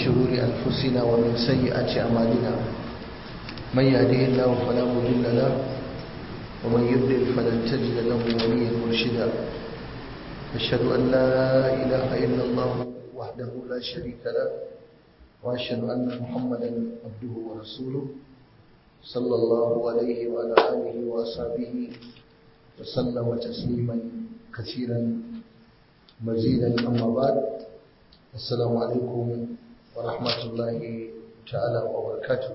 شرور أنفسنا ومن سيئات أعمالنا من يهده الله فلا مضل له ومن يضلل فلن تجد له وليا مرشدا أشهد أن لا إله إلا الله وحده لا شريك له وأشهد أن محمدا عبده ورسوله صلى الله عليه وعلى آله وأصحابه وسلم تسليما كثيرا مزيدا أما بعد السلام عليكم ورحمة الله تعالى وبركاته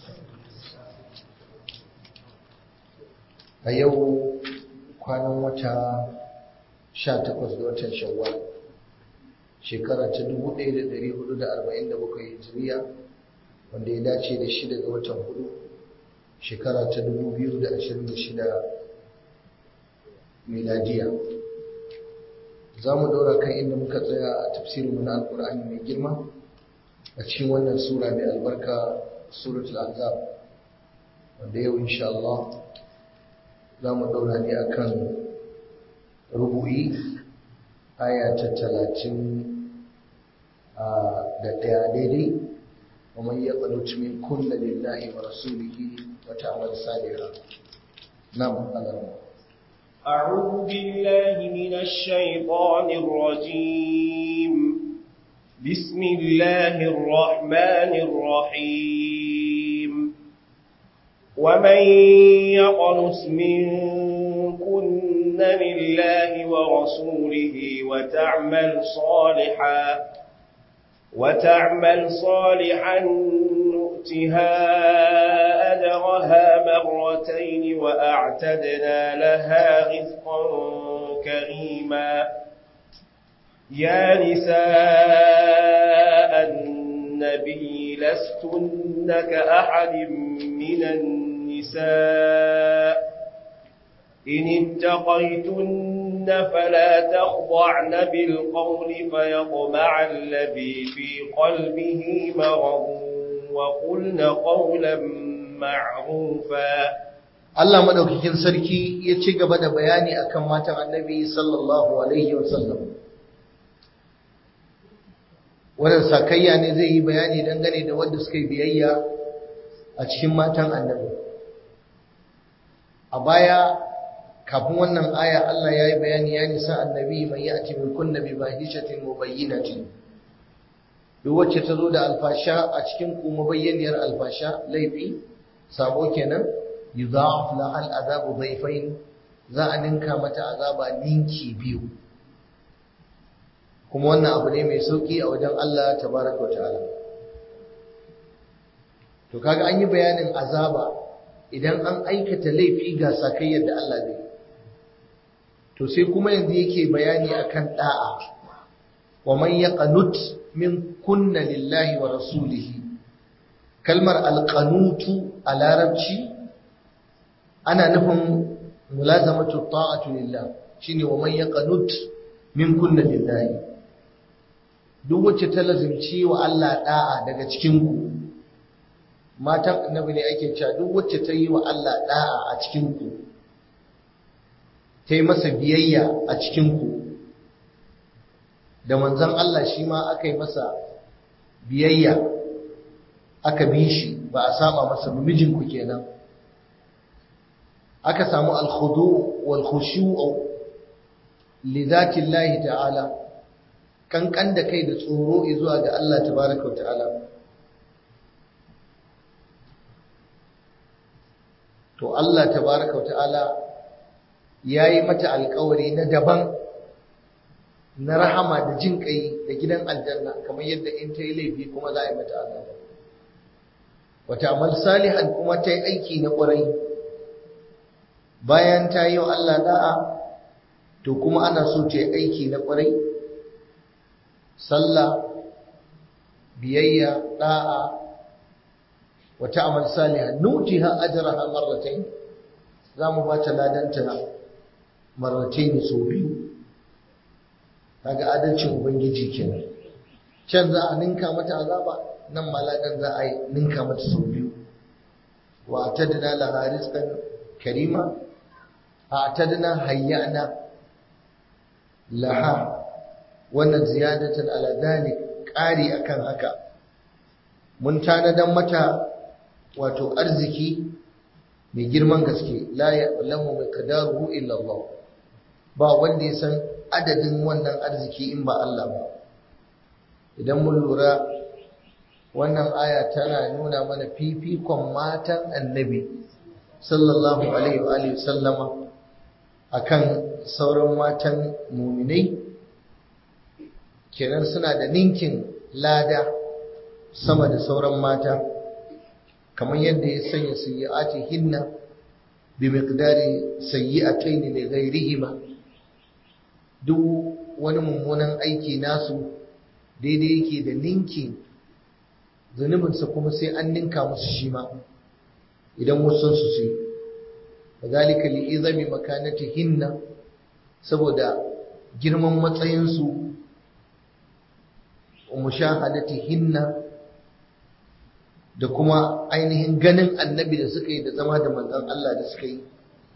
a yau kwanan wata 18 ga watan shawwal shekara ta 1447 hijiriya wanda ya dace da shida ga watan hudu shekara ta 2026 miladiya za mu daura kan inda muka tsaya a tafsirinmu na alkur'ani mai girma a cikin wannan sura mai albarka suratul azab wanda yau insha Allah za mu daura ne akan rubu'i aya ta talatin da ɗaya daidai ومن يقنت من كل لله ورسوله وتعمل صالحا نعم الله أعوذ بالله من الشيطان الرجيم بسم الله الرحمن الرحيم ومن يقنت منكن لله ورسوله وتعمل صالحا وتعمل صالحا نؤتها أجرها مرتين وأعتدنا لها رزقا كريما يا نساء النبي لستن كأحد من النساء إن اتقيتن فلا تخضعن بالقول فيطمع الذي في قلبه مرض وقلن قولا معروفا Allah madaukakin sarki ya ci gaba da bayani akan matan Annabi sallallahu alaihi wasallam wannan sakayya ne zai yi bayani dangane da wanda suka yi biyayya a cikin matan Annabi a baya kafin wannan aya Allah ya yi bayani ya nisa annabi mai yati min kunna bi fahishatin mubayyinatin duk wacce ta zo da alfasha a cikin ku mubayyaniyar alfasha laifi sabo kenan yudha'af laha al'adabu dhayfain za a ninka mata azaba ninki biyu kuma wannan abu ne mai sauki a wajen Allah tabaraka wa ta'ala to kaga an yi bayanin azaba idan an aikata laifi ga sakayyar da Allah zai to sai kuma yanzu yake bayani akan da'a wa man yaqnut min kunna lillahi wa rasulihi kalmar alqanutu a larabci ana nufin mulazamatu ta'atu lillah shine wa man yaqnut min kunna lillahi duk wacce ta lazimci wa Allah da'a daga cikin ku matan annabi ne ake cewa duk wacce ta yi wa Allah da'a a cikin ku ta yi masa biyayya a cikinku da manzan Allah shi ma aka yi masa biyayya aka bi shi ba a saba masa mijinku kenan aka samu alkhudu wal khushu'u li zati Allah ta'ala kankan da kai da tsoro zuwa ga Allah tabaraka ta'ala to Allah tabaraka ta'ala ya yi mata alkawari na daban na rahama da jin kai da gidan aljanna kamar yadda in ta yi laifi kuma za a yi mata azaba wata amal salihan kuma ta yi aiki na ƙwarai bayan ta yi wa Allah da'a to kuma ana so ta yi aiki na ƙwarai sallah biyayya da'a wata amal salihan nutiha ajraha marratayn za mu ba ta ladanta marratayn sau biyu kaga adalcin ubangiji kenan can za a ninka mata azaba nan maladan za a ninka mata sau biyu wa atadna laha rizqan karima atadna hayyana laha wannan ziyadatan ala dhalik ƙari akan haka mun tanadan mata wato arziki mai girman gaske la ya'lamu miqdaruhu illa Allah ba wanda ya san adadin wannan arziki in ba Allah ba idan mun lura wannan aya tana nuna mana fifikon matan annabi sallallahu alaihi wa alihi sallama akan sauran matan muminai kenan suna da ninkin lada sama da sauran mata kamar yadda ya sanya sayyi'ati hinna bi miqdari sayyi'atayn li ghayrihima duk wani mummunan aiki nasu daidai yake da ninkin zunubinsa kuma sai an ninka musu shi ma idan wasu su sai kazalika li izami makanatihinna saboda girman matsayinsu wa mushahadatihinna da kuma ainihin ganin annabi da suka yi da zama da manzon Allah da suka yi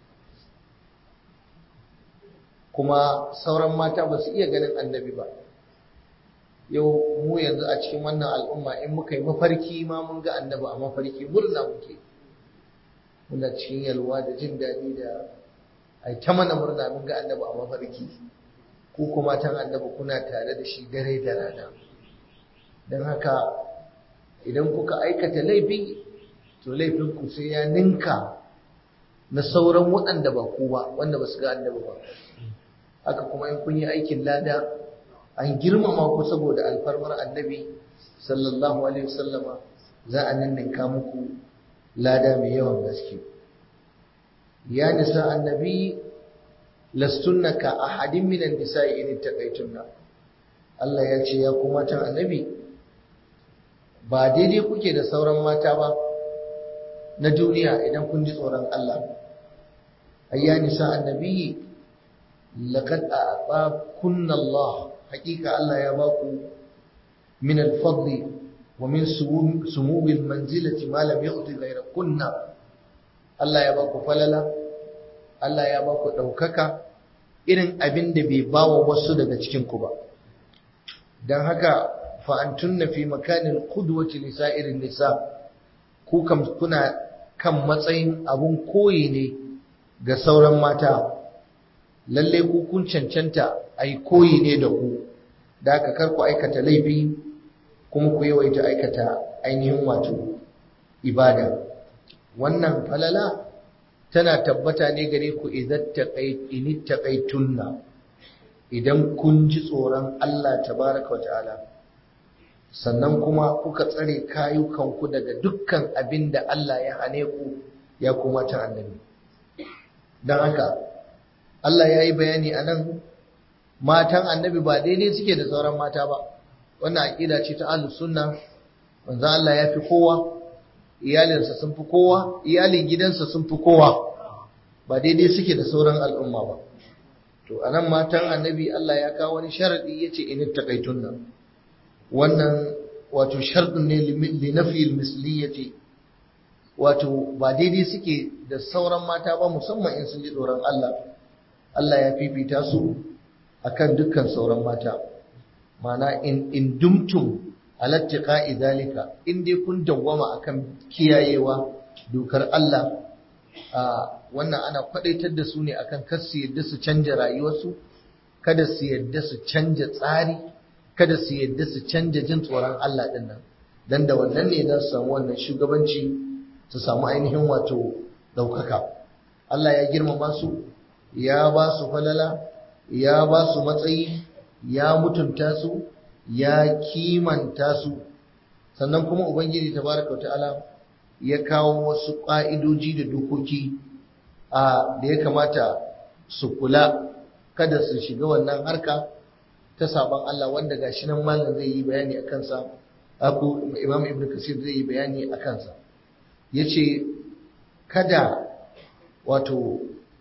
kuma sauran mata ba su iya ganin annabi ba yau mu yanzu a cikin wannan al'umma in muka yi mafarki ma mun ga annabi a mafarki murna muke muna cikin yalwa da jin daɗi da ai ta mana murna mun ga annabi a mafarki ko kuma tan annabi kuna tare da shi dare da rana don haka idan kuka aikata laifi to laifin ku sai ya ninka na sauran waɗanda ba ku ba wanda ba su ga annabi ba haka kuma in kun yi aikin lada an girmama ku saboda alfarmar annabi sallallahu alaihi wasallama za a ninninka muku lada mai yawan gaske ya nisa annabi lastunna ka ahadin minan nisa'i in taqaitunna Allah ya ce ya kuma tan annabi ba daidai kuke da sauran mata ba na duniya idan kun ji tsoron Allah ayya nisa annabi laqad a'takunna Allah hakika Allah ya baku min al-fadli wa min sumuwi al-manzilati ma lam yu'ti ghayra kunna Allah ya baku falala Allah ya baku daukaka irin abin da bai bawa wasu daga cikin ku ba dan haka fa antunna fi makanin qudwati li sa'irin nisa ku kam kuna kan matsayin abun koyi ne ga sauran mata lalle ku kun cancanta ai koyi ne da ku da aka kar ku aikata laifi kuma ku yawaita aikata ainihin wato ibada wannan falala tana tabbata ne gare ku idan taqaitunna idan kun ji tsoron Allah tabaraka wata'ala sannan kuma kuka tsare kayukanku daga dukkan abin da Allah ya hane ku ya kuma ta annabi don haka Allah ya yi bayani a nan matan annabi ba daidai suke da sauran mata ba wannan aƙida ce ta ahlus sunna manzo Allah ya fi kowa iyalinsa sun fi kowa iyalin gidansa sun fi kowa ba daidai suke da sauran al'umma ba to anan matan annabi Allah ya kawo wani sharadi yace in taqaitunna wannan wato sharadin ne li nafi al-misliyati wato ba daidai suke da sauran mata ba musamman in sun ji tsoron Allah Allah ya fifita su akan dukkan sauran mata mana in in dumtum alattiqa idalika in dai kun dawwama akan kiyayewa dokar Allah a wannan ana kwadaitar da su ne akan kar su yadda su canja rayuwarsu kada su yadda su canja tsari kada su yadda su canja jin tsoron Allah din nan dan da wannan ne za su samu wannan shugabanci su samu ainihin wato daukaka Allah ya girmama su ya ba su falala ya ba su matsayi ya mutunta su ya kimanta su sannan kuma ubangiji tabaraka ta'ala ya kawo wasu ƙa'idoji da dokoki a da ya kamata su kula kada su shiga wannan harka ta saban Allah wanda gashi nan malam zai yi bayani a kansa aku imam ibn kasir zai yi bayani a kansa yace kada wato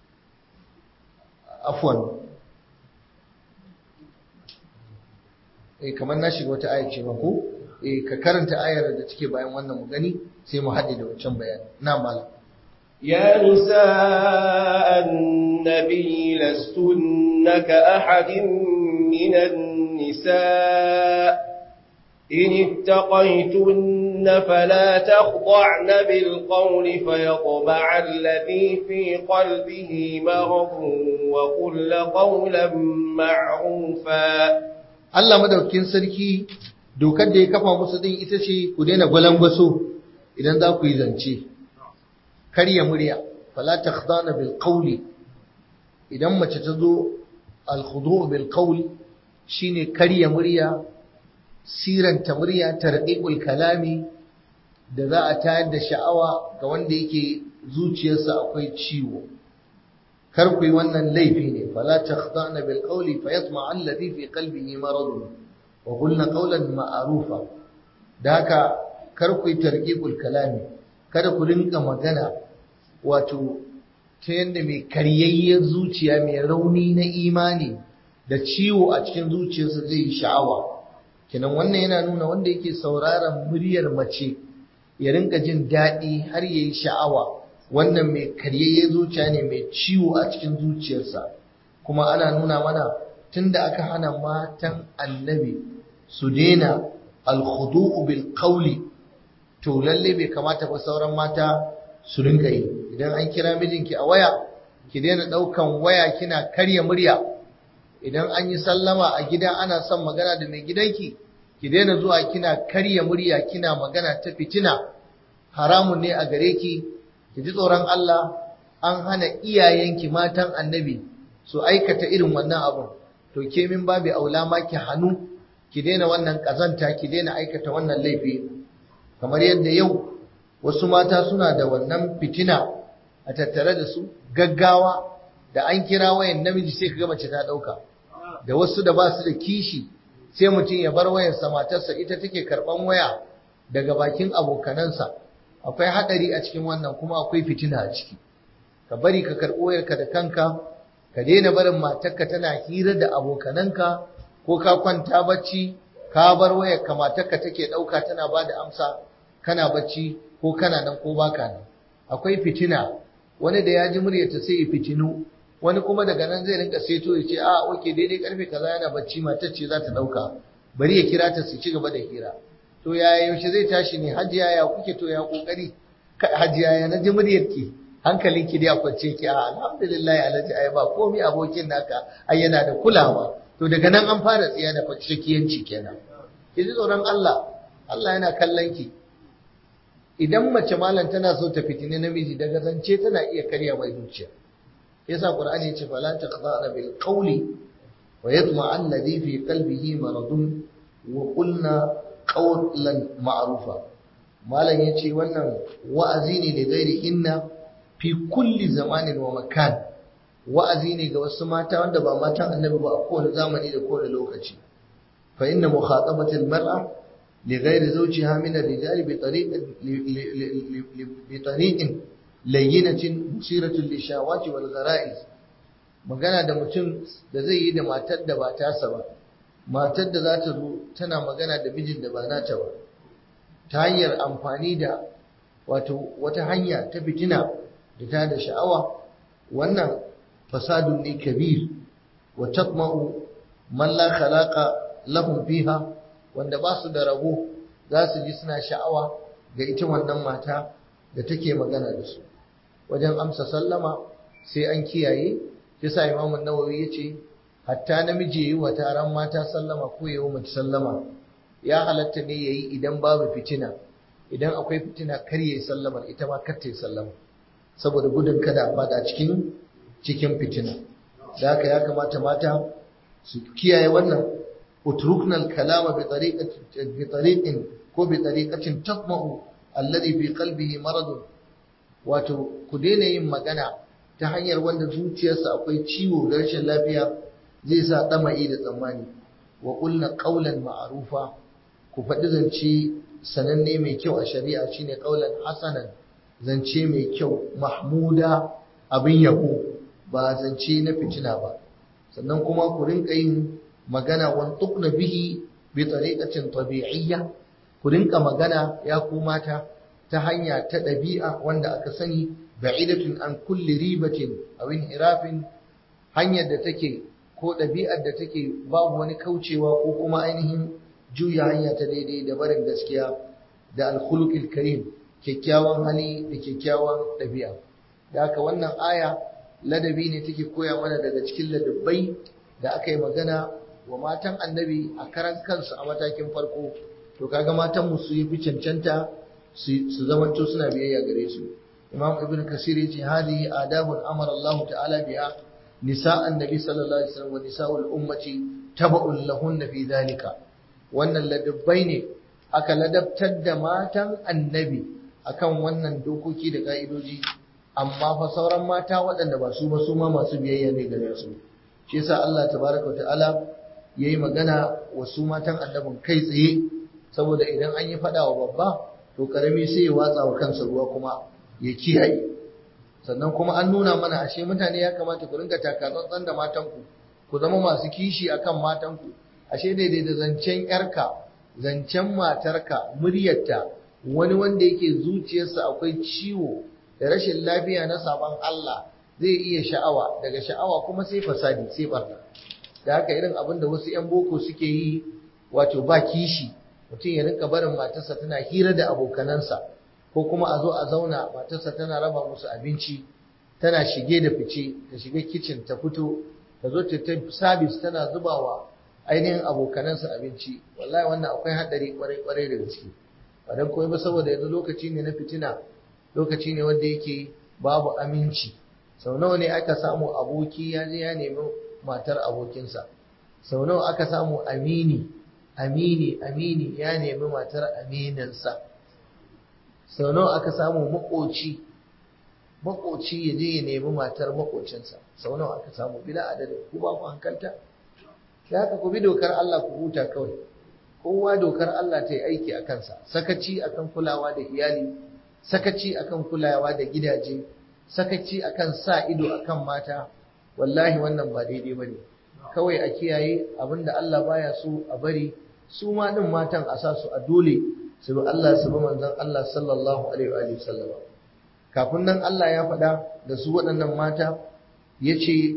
afwan eh kamar na shiga wata ayar ce ko eh ka karanta ayar da take bayan wannan mu gani sai mu haɗe da wancan bayani na malam يا نساء النبي لستن كأحد من النساء إن اتقيتن فلا تخضعن بالقول فيطبع الذي في قلبه مرض وقل قولا معروفا Allah madaukakin sarki dokar da ya kafa musu din ita ce ku daina gwalangwaso idan za ku yi zance karya murya fala takhdana bil qawli idan mace ta zo al khudu' bil qawli shine karya murya siranta murya tarqiqul kalami da za a tayar da sha'awa ga wanda yake zuciyarsa akwai ciwo kar ku yi wannan laifi ne fala takhdana bil qawli fayatma alladhi fi qalbihi marad wa qulna qawlan ma'rufa da haka kar ku yi tarqiqul kalami kada ku rinka magana wato ta yadda mai karyayyen zuciya mai rauni na imani da ciwo a cikin zuciyarsa zai yi sha'awa kenan wannan yana nuna wanda yake sauraron muryar mace ya rinka jin daɗi har ya yi sha'awa wannan mai karyayyen zuciya ne mai ciwo a cikin zuciyarsa kuma ana nuna mana tunda aka hana matan annabi su daina alkhudu'u bil qawli to lalle bai kamata ba sauran mata su rinka yi idan an kira mijinki a waya ki daina daukan waya kina karya murya idan an yi sallama a gida ana son magana da mai gidanki ki daina zuwa kina karya murya kina magana ta fitina haramun ne a gare ki ki ji tsoron Allah an hana iyayenki matan annabi su aikata irin wannan abun to ke min babu aula ma ki hannu ki daina wannan kazanta ki daina aikata wannan laifi kamar yadda yau wasu mata suna da wannan fitina a tattare da su gaggawa da an kira wayan namiji sai kaga mace ta dauka da wasu da ba su da kishi sai mutum ya bar wayarsa matarsa ita take karban waya daga bakin abokanansa akwai hadari a cikin wannan kuma akwai fitina a ciki ka bari ka karɓo wayarka da kanka ka daina barin matarka tana hira da abokananka ko ka kwanta bacci ka bar wayarka matarka take ɗauka tana ba da amsa kana bacci ko kana nan ko baka nan akwai fitina wani da ya ji muryarta sai ya fitinu wani kuma daga nan zai rinka seto ya ce a oke daidai karfe kaza yana bacci matar ce za ta dauka bari ya kira ta su ci gaba da hira to yaya yaushe zai tashi ne hajiya ya kuke to ya kokari hajiya ya naji muryarki hankalinki dai a kwance ki a alhamdulillah alhaji ai ba komai abokin naka ai yana da kulawa to daga nan an fara tsiya da fakiyanci kenan ki ji tsoron Allah Allah yana kallon ki idan mace malam tana so ta fitini namiji daga zance tana iya karya mai zuciya yasa qur'ani ya ce fala taqda'na bil qawli wa yatma alladhi fi qalbihi maradun wa qulna qawlan ma'rufa malam yace wannan wa'azi ne da gairi inna fi kulli zamanin wa makan wa'azi ne ga wasu mata wanda ba matan annabi ba a kowane zamani da kowane lokaci fa inna mukhatabatil mar'a لغير زوجها من الرجال بطريق بطريق لينة مثيرة للشهوات والغرائز magana da mutum da zai yi da matar da ba tasa ba matar da za ta zo tana magana da mijin da ba nata ba ta hanyar amfani da wato wata hanya ta fitina da ta da sha'awa wannan fasadun ne kabir wa taqma'u man la khalaqa lahum fiha wanda ba su da rabo za su ji suna sha'awa ga ita wannan mata da take magana da su wajen amsa sallama sai an kiyaye yasa imamu nawawi ya ce hatta namiji yi wa taron mata sallama ko yi wa mace sallama ya halatta ne ya yi idan babu fitina idan akwai fitina kar ya yi sallamar ita ma kar ta yi sallama saboda gudun kada a fada cikin cikin fitina da haka ya kamata mata su kiyaye wannan utrukna al-kalama bi tariqatin bi tariqin ko bi tariqatin taqma'u alladhi fi qalbihi marad wato ku daina yin magana ta hanyar wanda zuciyarsa akwai ciwo da rashin lafiya zai sa dama'i da tsammani wa qulna qawlan ma'rufa ku faɗi zance sananne mai kyau a shari'a shine qawlan hasanan zance mai kyau mahmuda abin yabo ba zance na fitina ba sannan kuma ku rinka yin magana wantukna bihi bi tariqatin tabi'iyya ku rinka magana ya ku mata ta hanya ta ɗabi'a wanda aka sani ba'idatun an kulli ribatin aw inhirafin hanyar da take ko ɗabi'ar da take babu wani kaucewa ko kuma ainihin juya hanya ta daidai da barin gaskiya da alkhuluqil karim kyakkyawan hali da kyakkyawan ɗabi'a da haka wannan aya ladabi ne take koya mana daga cikin ladabbai da aka yi magana wa matan annabi a karan kansu a matakin farko to kaga matan mu su yi fi cancanta su zamanto suna biyayya gare su imam ibn kasir yace hadihi adabun amara Allah ta'ala biha nisa annabi sallallahu alaihi wasallam wa nisa'ul ummati taba'un lahunna fi dhalika wannan ladabbai ne aka ladabtar da matan annabi akan wannan dokoki da ka'idoji amma fa sauran mata waɗanda ba su ba su ma masu biyayya ne gare su shi yasa Allah tabaraka ta'ala yayi magana wa su matan annabin kai tsaye saboda idan an yi fada wa babba to karami sai ya watsa wa kansa ruwa kuma ya kiyaye sannan kuma an nuna mana ashe mutane ya kamata ku ringa takatsantsan da matanku ku zama masu kishi akan matanku ashe daidai da zancen yarka zancen matarka muryarta wani wanda yake zuciyarsa akwai ciwo da rashin lafiya na sabon Allah zai iya sha'awa daga sha'awa kuma sai fasadi sai barna da haka irin abin da wasu 'yan boko suke yi wato ba kishi mutum ya rinka barin matarsa tana hira da abokanansa ko kuma a zo a zauna matarsa tana raba musu abinci tana shige da fice ta shiga kicin ta fito ta zo ta ta sabis tana zubawa ainihin abokanansa abinci wallahi wannan akwai haɗari kwarai kwarai da gaske ba dan koyi ba saboda yanzu lokaci ne na fitina lokaci ne wanda yake babu aminci sau nawa ne aka samu aboki ya je ya nemi matar abokinsa sau nawa aka samu amini amini amini ya nemi matar amininsa sau nawa aka samu makoci makoci ya je ya nemi matar makocinsa sau nawa aka samu bila adadin ku ba ku hankalta da haka ku bi dokar Allah ku huta kawai kowa dokar Allah ta yi aiki a kansa sakaci akan kulawa da iyali sakaci akan kulawa da gidaje sakaci akan sa ido akan mata wallahi wannan ba daidai bane kawai a kiyaye abinda Allah baya so a bari su ma din matan a sa su a dole su bi Allah su bi manzon Allah sallallahu alaihi wa sallam kafin nan Allah ya faɗa da su waɗannan mata yace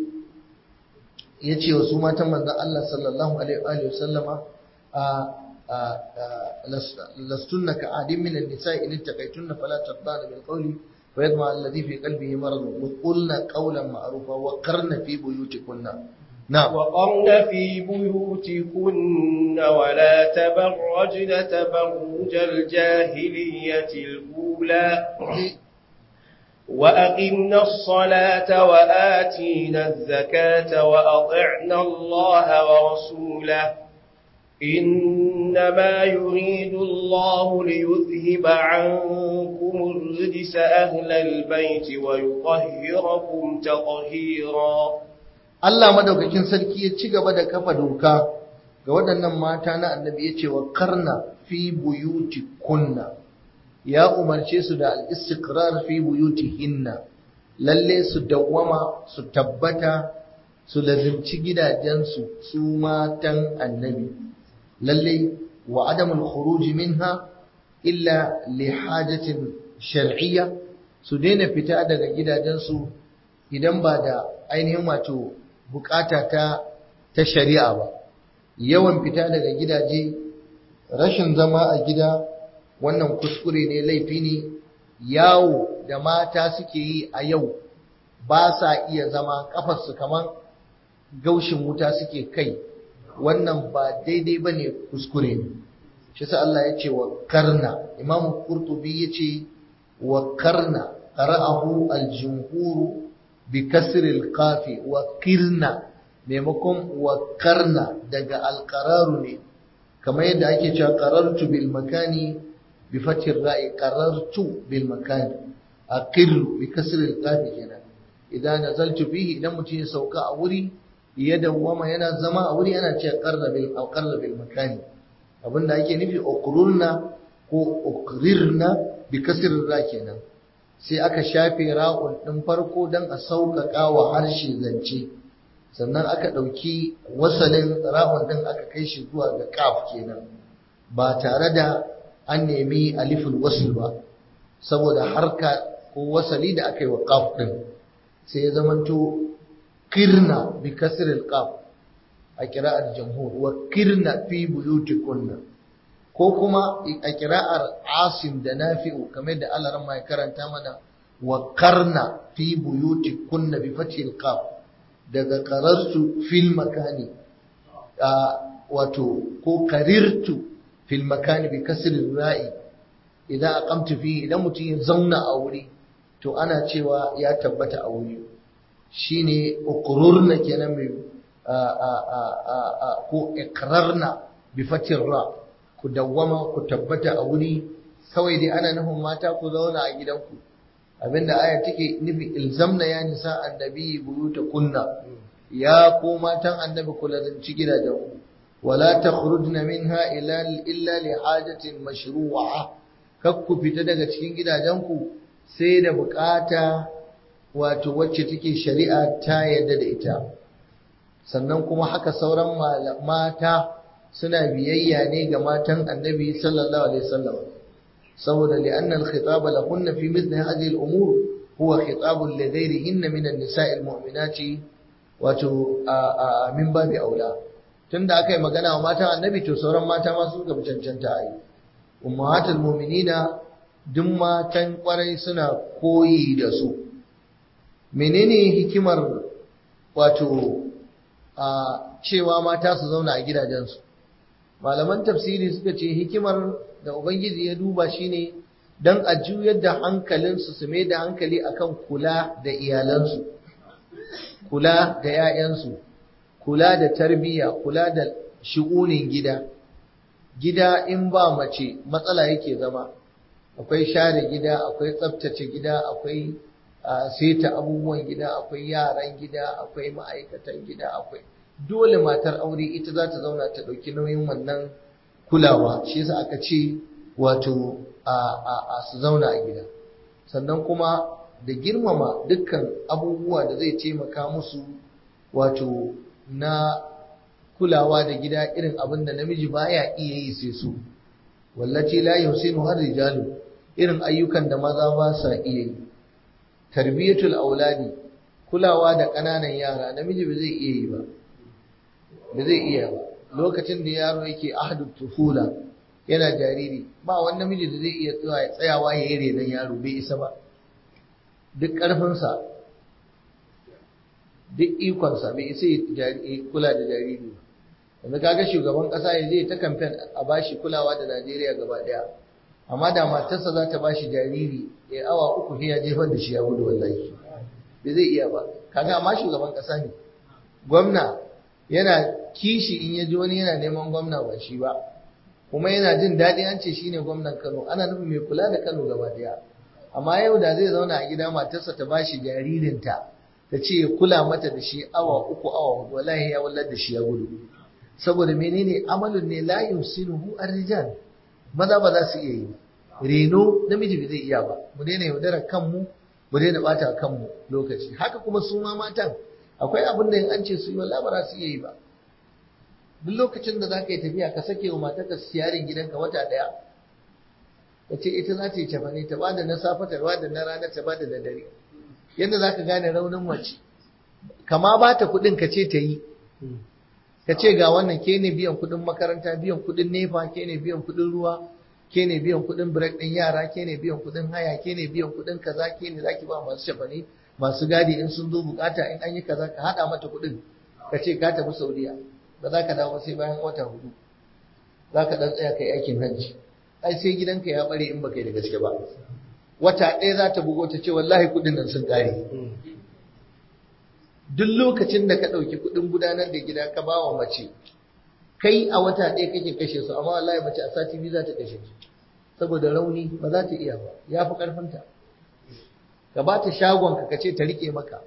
yace wa su matan manzon Allah sallallahu alaihi wa sallama lastunna ka adin min an-nisa'i in ittaqaytunna fala taqdana bil qawli فيطمع الذي في قلبه مرض وقلنا قولا معروفا وقرن في بيوتكن نعم وقرن في بيوتكن ولا تبرجن تبرج الجاهلية الأولى وأقمنا الصلاة وآتينا الزكاة وأطعنا الله ورسوله إنما يريد الله ليذهب عنكم الرجس أهل البيت ويطهركم تطهيرا Allah madaukakin sarki ya ci gaba da kafa doka ga waɗannan mata na annabi ya ce wa karna fi buyuti kunna ya umarce su da al-istiqrar fi buyuti hinna lalle su dawwama su tabbata su lazimci gidajensu su matan annabi lalle wa adamul khuruj minha illa li hajatin shar'iyya su daina fita daga gidajensu idan ba da ainihin wato bukata ta ta shari'a ba yawan fita daga gidaje rashin zama a gida wannan kuskure ne laifi ne yawo da mata suke yi a yau ba sa iya zama kafarsu kaman gaushin wuta suke kai wannan ba daidai ba ne kuskure ne shi sa Allah ya ce wa karna imamu kurtubi ya ce wa karna qara'ahu al-jumhur bi kasril qafi wa kirna maimakon wa karna daga alqararu ne kamar yadda ake cewa qarartu bil makani bi fatir ra'i qarartu bil makani aqirru bi kasril qafi kenan idan nazaltu fihi idan mutum ya sauka a wuri ya dawwama yana zama a wuri yana ce qarra bil aw qarra bil makani abinda ake nufi uqrulna ko uqrirna bi kasril ra kenan sai aka shafe ra'un ɗin farko don a sauƙaƙa wa harshe zance sannan aka ɗauki wasalin ra'un ɗin aka kai shi zuwa ga ƙaf kenan ba tare da an nemi alifin wasul ba saboda harka ko wasali da aka yi wa ƙaf ɗin sai ya zamanto kirna bi kasril ƙaf a kira'ar jamhur wa kirna fi buyutikunna ko kuma a kira'ar asim da nafi'u kamar da Allah ran mai karanta mana wa karna fi buyutikunna bi fathil qaf daga qarartu fil makani wato ko karirtu fil makani bi kasri ra'i idan aqamtu fi idan mutum ya zauna a wuri to ana cewa ya tabbata a wuri shine uqrurna kenan mai ko iqrarna bi fathir ra ku dawwama ku tabbata a wuri kawai dai ana nufin mata ku zauna a gidanku abinda aya take nufi ilzamna ya nisa annabi buyuta kunna ya ko matan annabi ku lazanci gidajenku wala takhrujna minha illa illa li hajatin mashru'a kak ku fita daga cikin gidajenku sai da bukata wato wacce take shari'a ta yadda da ita sannan kuma haka sauran mata suna biyayya ne ga matan annabi sallallahu alaihi wasallam saboda li'anna al-khitab lahunna fi mithli hadhihi al-umur huwa khitab li ghayrihinna min an-nisa'i al-mu'minati wato min babi aula tunda aka yi magana wa matan annabi to sauran mata ma su ga cancanta a yi ummahatul mu'minina duk matan kwarai suna koyi da su menene hikimar wato a cewa mata su zauna a gidajensu malaman tafsiri suka ce hikimar da ubangiji ya duba shine don a juyar da hankalinsu su mai da hankali akan kula da iyalansu kula da 'ya'yansu kula da tarbiyya kula da shi'unin gida gida in ba mace matsala yake zama akwai share gida akwai tsaftace gida akwai seta abubuwan gida akwai yaran gida akwai ma'aikatan gida akwai dole matar aure ita za ta zauna ta ɗauki nauyin wannan kulawa shi yasa aka ce wato a su zauna a gida sannan kuma da girmama dukkan abubuwa da zai taimaka musu wato na kulawa da gida irin abin da namiji baya iya yi sai su wallaci la yusinu har rijalu irin ayyukan da maza ba sa iya yi tarbiyatul auladi kulawa da ƙananan yara namiji ba zai iya yi ba ba zai iya ba lokacin da yaro yake ahadu tufula yana jariri ba wani namiji da zai iya tsayawa ya yi renon yaro bai isa ba duk ƙarfinsa duk ikonsa bai isa ya kula da jariri ba yanzu kaga shugaban ƙasa ya zai ta kamfen a bashi kulawa da najeriya gaba ɗaya amma da matarsa za ta bashi jariri ya awa uku ya jefar da shi ya gudu wallahi bai zai iya ba kaga amma shugaban ƙasa ne gwamna yana kishi in ya ji wani yana neman gwamna ba shi ba kuma yana jin daɗi an ce shi ne gwamnan Kano ana nufin mai kula da Kano gaba ɗaya amma yau da zai zauna a gida matarsa ta bashi jaririnta ta ce ya kula mata da shi awa uku awa hudu wallahi ya wallar da shi ya gudu saboda menene amalun ne la yusinuhu ar-rijal maza ba za su iya yi reno namiji bai zai iya ba mu daina yaudarar kanmu mu daina bata kanmu lokaci haka kuma su ma matan akwai abin da in an ce su yi wallahi ba za su iya yi ba duk lokacin da za ka yi tafiya ka sake wa matarka siyarin gidanka wata ɗaya ka ce ita za ta yi cefane ta bada na safe ta bada na rana ta bada da dare yadda za ka gane raunin mace kama ba ta kuɗin ka ce ta yi ka ce ga wannan ke ne biyan kuɗin makaranta biyan kuɗin nefa ke ne biyan kuɗin ruwa ke ne biyan kuɗin break ɗin yara ke ne biyan kuɗin haya ke ne biyan kuɗin kaza ke ne za ki ba masu cefane masu gadi in sun zo bukata in an yi kaza ka haɗa mata kuɗin ka ce ka tafi saudiya ba za ka dawo sai bayan wata hudu za ka ɗan tsaya kai aikin hajji ai sai gidanka ya bare in baka yi da gaske ba wata ɗaya za ta bugo ta ce wallahi kuɗin nan sun ƙare duk lokacin da ka ɗauki kuɗin gudanar da gida ka ba wa mace kai a wata ɗaya kake kashe su amma wallahi mace a sati biyu za ta kashe su saboda rauni ba za ta iya ba ya fi ƙarfinta ka ba ta shagon ka ce ta riƙe maka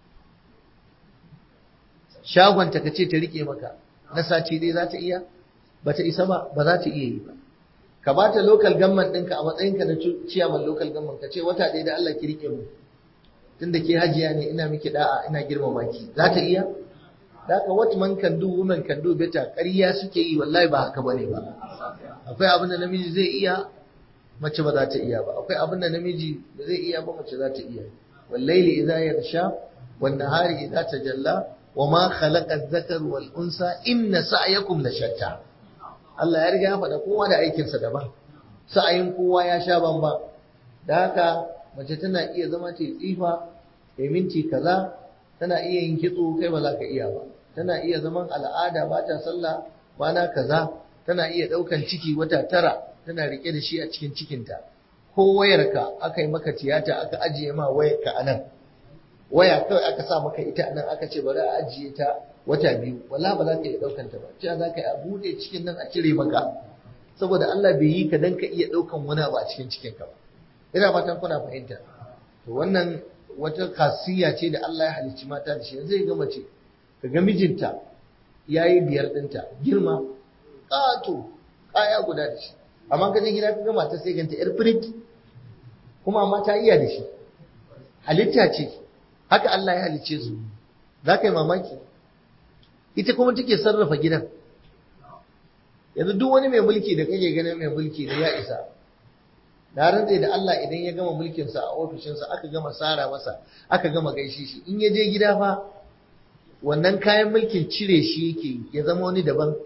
shagonta ka ce ta riƙe maka na sati dai za ta iya ba ta isa ba ba za ta iya yi ba ka ba ta local government ɗinka a matsayinka na ciyaman local government ka ce wata ɗaya da Allah ki riƙe mu tunda ke hajiya ne ina miki da'a ina girmama ki za ta iya da ka what man can do woman can do better ƙarya suke yi wallahi ba haka bane ba akwai abin da namiji zai iya mace ba za ta iya ba akwai abin da namiji ba zai iya ba mace za ta iya wallaili idza yarsha wan nahari idza tajalla wa ma khalaqa adh-dhakar wal unsa inna sa'yakum la shatta Allah ya riga ya faɗa kowa da aikinsa daban sa'ayin kowa ya sha bamba da haka mace tana iya zama ta tsifa ta minti kaza tana iya yin kitso kai ba za ka iya ba tana iya zaman al'ada ba ta sallah bana kaza tana iya ɗaukan ciki wata tara tana rike da shi a cikin cikinta ko wayarka aka yi maka tiyata aka ajiye ma wayarka a nan waya kawai aka sa maka ita a nan aka ce bari a ajiye ta wata biyu wala ba za ka iya ɗaukan ta ba cewa za ka yi a buɗe cikin nan a cire maka saboda Allah bai yi ka dan ka iya ɗaukan wani abu a cikin cikinka ba ina fatan kuna fahimta to wannan wata kasiya ce da Allah ya halicci mata da shi zai ga mace ka ga mijinta yayi biyar ɗinta girma ƙato kaya guda da shi amma ka je gida ka ga mata sai ganta yar firit kuma amma ta iya da shi halitta ce haka Allah ya halicce su za ka yi mamaki ita kuma take sarrafa gidan yanzu duk wani mai mulki da kake ganin mai mulki da ya isa na rantse da Allah idan ya gama mulkinsa a ofishinsa aka gama tsara masa aka gama gaishe shi in ya je gida fa wannan kayan mulkin cire shi yake ya zama wani daban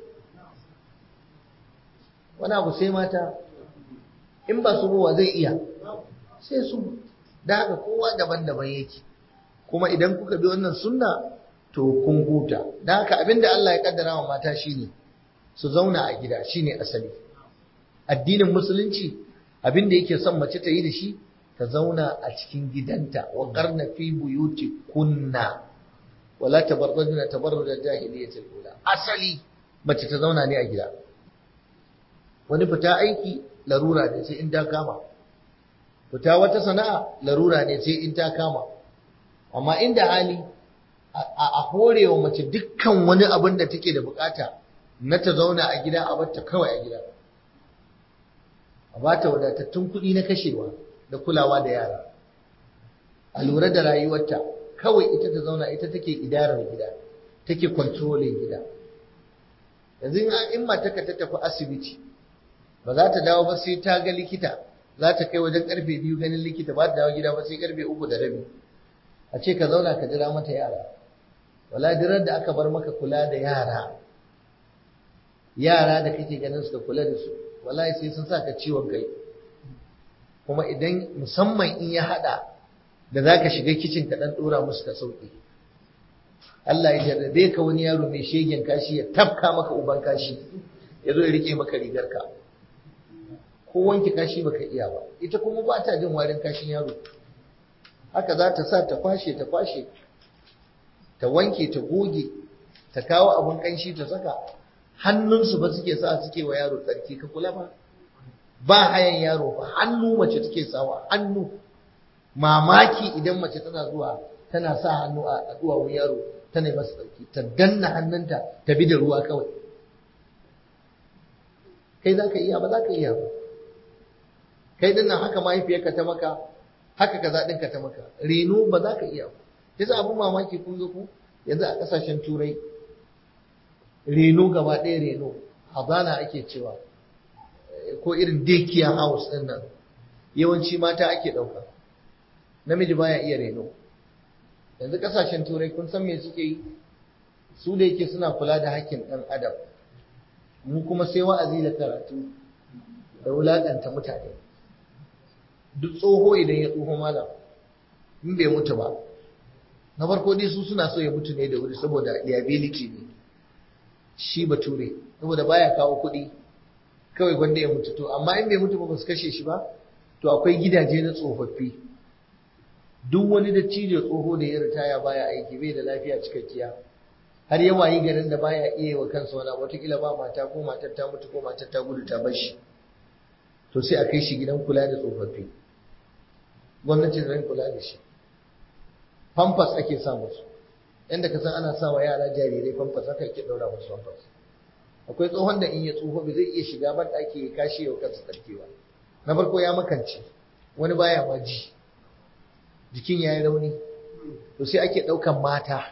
wani abu sai mata in ba su ruwa zai iya sai su da haka kowa daban-daban yake kuma idan kuka bi wannan sunna to kun huta da haka abinda Allah ya kaddara wa mata shine su zauna a gida shine asali addinin musulunci abinda yake son mace ta yi da shi ta zauna a cikin gidanta wa qarna fi buyuti kunna wala tabarrajna tabarruj jahiliyatil ula asali mace ta zauna ne a gida wani fita aiki larura ne sai in ta kama fita wata sana'a larura ne sai in ta kama amma inda hali a horewa mace dukkan wani abin da take da bukata na ta zauna a gida a batta kawai a gida a bata wadatattun kuɗi na kashewa da kulawa da yara a lura da rayuwarta kawai ita ta zauna ita take idarar gida take controlling gida yanzu in mataka ta tafi asibiti ba za ta dawo ba sai ta ga likita za ta kai wajen karfe biyu ganin likita ba ta dawo gida ba sai karfe uku da rabi a ce ka zauna ka jira mata yara wala dirar da aka bar maka kula da yara yara da kake ganin su ka kula da su wallahi sai sun saka ciwon kai kuma idan musamman in ya hada da zaka shiga kicin ka dan dora musu ka sauki Allah ya jarrabe ka wani yaro mai shegen kashi ya tafka maka uban kashi ya zo ya rike maka rigar ka ko wanke kashi baka iya ba ita kuma ba ta jin warin kashin yaro haka za ta sa ta kwashe ta kwashe ta wanke ta goge ta kawo abin kanshi ta saka hannunsu ba suke sa suke wa yaro tsarki ka kula ba ba hayan yaro ba hannu mace take sawa hannu mamaki idan mace tana zuwa tana sa hannu a duwawun yaro tana masa tsarki ta danna hannunta ta bi da ruwa kawai kai za ka iya ba za ka iya ba kai dinnan haka mahaifiyarka ta maka haka kaza ɗinka ta maka reno ba za ka iya ba yasa abin mamaki kun ga ku yanzu a ƙasashen turai reno gaba ɗaya reno hazana ake cewa ko irin daycare house ɗin nan yawanci mata ake ɗauka namiji baya iya reno yanzu ƙasashen turai kun san me suke yi su da yake suna kula da hakkin ɗan adam mu kuma sai wa'azi da karatu da wulaƙanta mutane duk tsoho idan ya tsoho malam in bai mutu ba na farko dai su suna so ya mutu ne da wuri saboda liability ne shi bature saboda baya kawo kuɗi kawai gwanda ya mutu to amma in bai mutu ba ba su kashe shi ba to akwai gidaje na tsofaffi duk wani da cije tsoho da ya ritaya baya aiki bai da lafiya cikakkiya har yawa yi garin da baya iya wa kansa wani watakila ba mata ko matar ta mutu ko matar ta gudu ta bar shi to sai a kai shi gidan kula da tsofaffi gwamnati da kula da shi pampas ake sa musu yadda ka san ana sa wa yara jarirai famfas haka yake ɗaura musu famfas akwai tsohon da in ya tsoho bai zai iya shiga ban ɗaki ya kashe yau kansa tsarkewa na farko ya makance wani baya ma ji jikin ya yi rauni to sai ake ɗaukan mata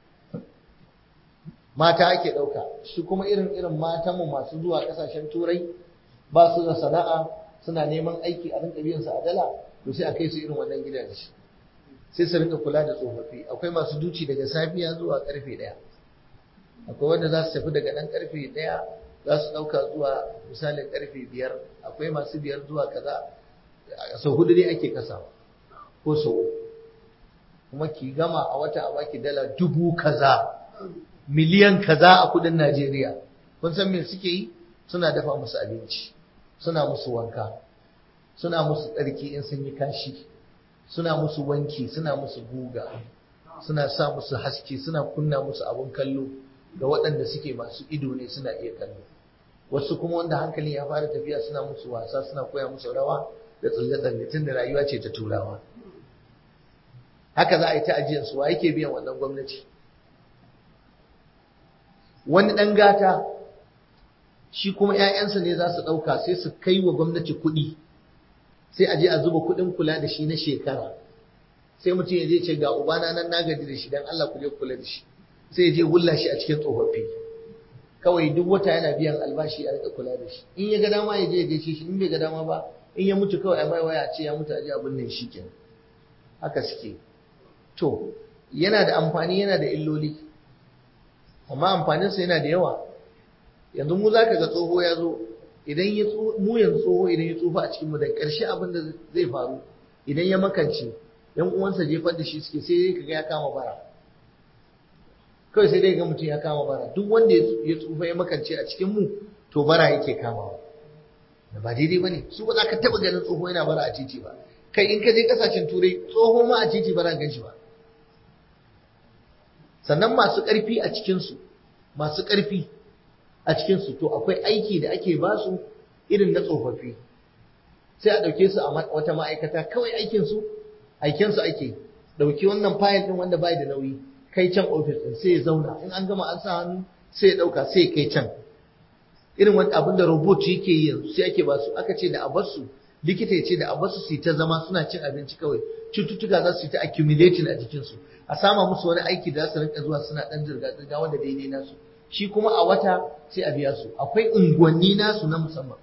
mata ake ɗauka su kuma irin irin matanmu masu zuwa ƙasashen turai ba su da sana'a suna neman aiki a rinka biyan su a dala to sai a kai su irin wannan gidaje sai su rika kula da tsofaffi akwai masu duci daga safiya zuwa karfe ɗaya akwai wanda za su tafi daga nan karfe ɗaya za su ɗauka zuwa misalin karfe biyar akwai masu biyar zuwa kaza sau hudu ne ake kasawa ko sau kuma ki gama a wata a baki dala dubu kaza miliyan kaza a kudin Najeriya kun san me suke yi suna dafa musu abinci suna musu wanka suna musu tsarki in sun yi kashi suna musu wanki suna musu guga suna sa musu haske suna kunna musu abun kallo ga waɗanda suke masu ido ne suna iya kallo wasu kuma wanda hankali ya fara tafiya suna musu wasa suna koya musu rawa da tsalle-tsalle tun da rayuwa ce ta turawa haka za a yi ta ajiyar su wa yake biyan wannan gwamnati wani ɗan gata shi kuma 'ya'yansa ne za su ɗauka sai su kai wa gwamnati kuɗi sai a je a zuba kuɗin kula da shi na shekara sai mutum ya je ce ga ubana nan na gaji da shi dan Allah ku je kula da shi sai ya je wulla shi a cikin tsofaffi kawai duk wata yana biyan albashi a rika kula da shi in ya ga dama ya je ya gaishe shi in bai ga dama ba in ya mutu kawai a mai waya ce ya mutu a je a binne shi kenan haka suke to yana da amfani yana da illoli amma amfaninsa yana da yawa yanzu mu zaka ga tsoho ya zo idan ya mu yanzu tsoho idan ya tsufa a cikin mu da ƙarshe abin da zai faru idan ya makance yan uwansa jefar da shi suke sai dai kaga ya kama bara kawai sai dai ga mutum ya kama bara duk wanda ya tsufa ya makance a cikin mu to bara yake kamawa da ba daidai bane su ba za ka taba ganin tsoho yana bara a titi ba kai in ka je kasashen turai tsoho ma a titi ba za gan shi ba sannan masu ƙarfi a cikinsu masu ƙarfi a cikinsu to akwai aiki da ake ba su irin na tsofaffi sai a ɗauke su a wata ma'aikata kawai aikinsu aikinsu ake ɗauki wannan fayil ɗin wanda bai da nauyi kai can ofis ɗin sai ya zauna in an gama an sa hannu sai ya ɗauka sai ya kai can irin wani abin da robot yake yi yanzu sai ake ba su aka ce da a bar su likita ya ce da a bar su su ta zama suna cin abinci kawai cututtuka za su yi ta accumulating a jikinsu a sama musu wani aiki da za su rinka zuwa suna ɗan zirga-zirga wanda daidai nasu shi kuma a wata sai a biya su akwai unguwanni nasu na musamman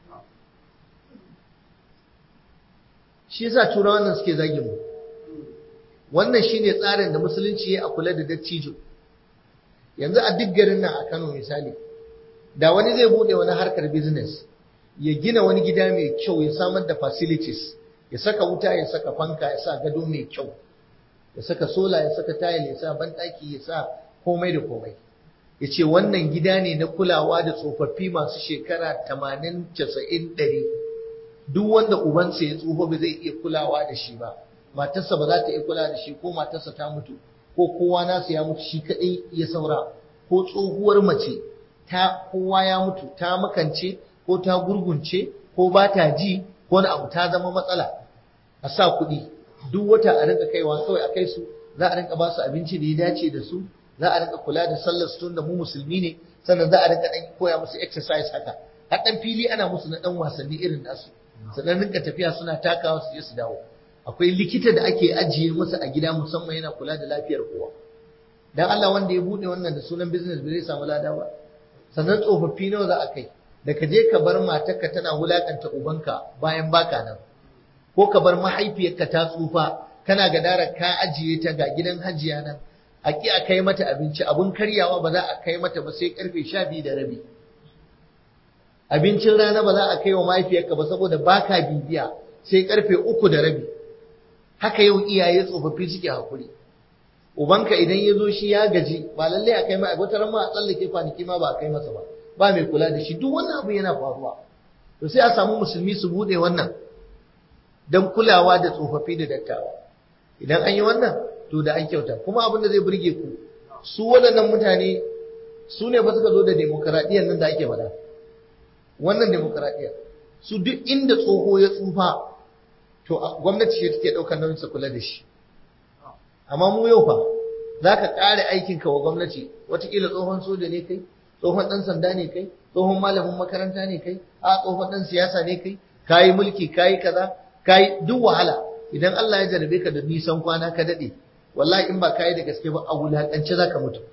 shi yasa turawan nan suke zagin mu wannan shine tsarin da musulunci ya a kula da dattijo yanzu a duk garin nan a Kano misali da wani zai bude wani harkar business ya gina wani gida mai kyau ya samar da facilities ya saka wuta ya saka fanka ya sa gado mai kyau ya saka sola ya saka tayil ya sa banɗaki ya sa komai da komai ya ce wannan gida ne na kulawa da tsofaffi masu shekara tamanin casa'in ɗari duk wanda ubansa ya tsufa ba zai iya kulawa da shi ba matarsa ba za ta iya kula da shi ko matarsa ta mutu ko kowa nasu ya mutu shi kaɗai ya saura ko tsohuwar mace ta kowa ya mutu ta makance ko ta gurgunce ko ba ta ji ko wani abu ta zama matsala a sa kuɗi duk wata a rinka kaiwa kawai a kai su za a rinka ba su abinci da ya dace da su za a rinka kula da sallar su da mu musulmi ne sannan za a rinka dan koya musu exercise haka har dan fili ana musu na dan wasanni irin nasu sannan rinka tafiya suna takawa su je su dawo akwai likita da ake ajiye musu a gida musamman yana kula da lafiyar kowa dan Allah wanda ya bude wannan da sunan business bai samu lada ba sannan tsofaffi nawa za a kai da ka je ka bar matarka tana wulakanta ubanka bayan baka nan ko ka bar mahaifiyarka ta tsufa kana gadara ka ajiye ta ga gidan hajiya nan a ki a kai mata abinci abun karyawa ba za a kai mata ba sai karfe sha biyu da rabi abincin rana ba za a kai wa mahaifiyarka ba saboda baka bibiya sai karfe uku da rabi haka yau iyaye tsofaffi suke hakuri ubanka idan ya zo shi ya gaji ba lallai a kai mai wata ran ma a tsallake kwanaki ma ba a kai masa ba ba mai kula da shi duk wannan abu yana faruwa to sai a samu musulmi su bude wannan don kulawa da tsofaffi da dattawa idan an yi wannan to da an kyauta kuma abin da zai burge ku su waɗannan mutane su ne ba suka zo da demokaradiyyar nan da ake faɗa wannan demokaradiyyar su duk inda tsoho ya tsufa to gwamnati ce take ɗaukar nauyin su kula da shi amma mu yau fa za ka ƙare aikinka wa gwamnati watakila tsohon soja ne kai tsohon ɗan sanda ne kai tsohon malamin makaranta ne kai a tsohon ɗan siyasa ne kai kayi mulki kayi kaza kayi duk wahala idan Allah ya jarabe ka da nisan kwana ka daɗe wallahi in ba kayi da gaske ba a wulaƙance za ka mutu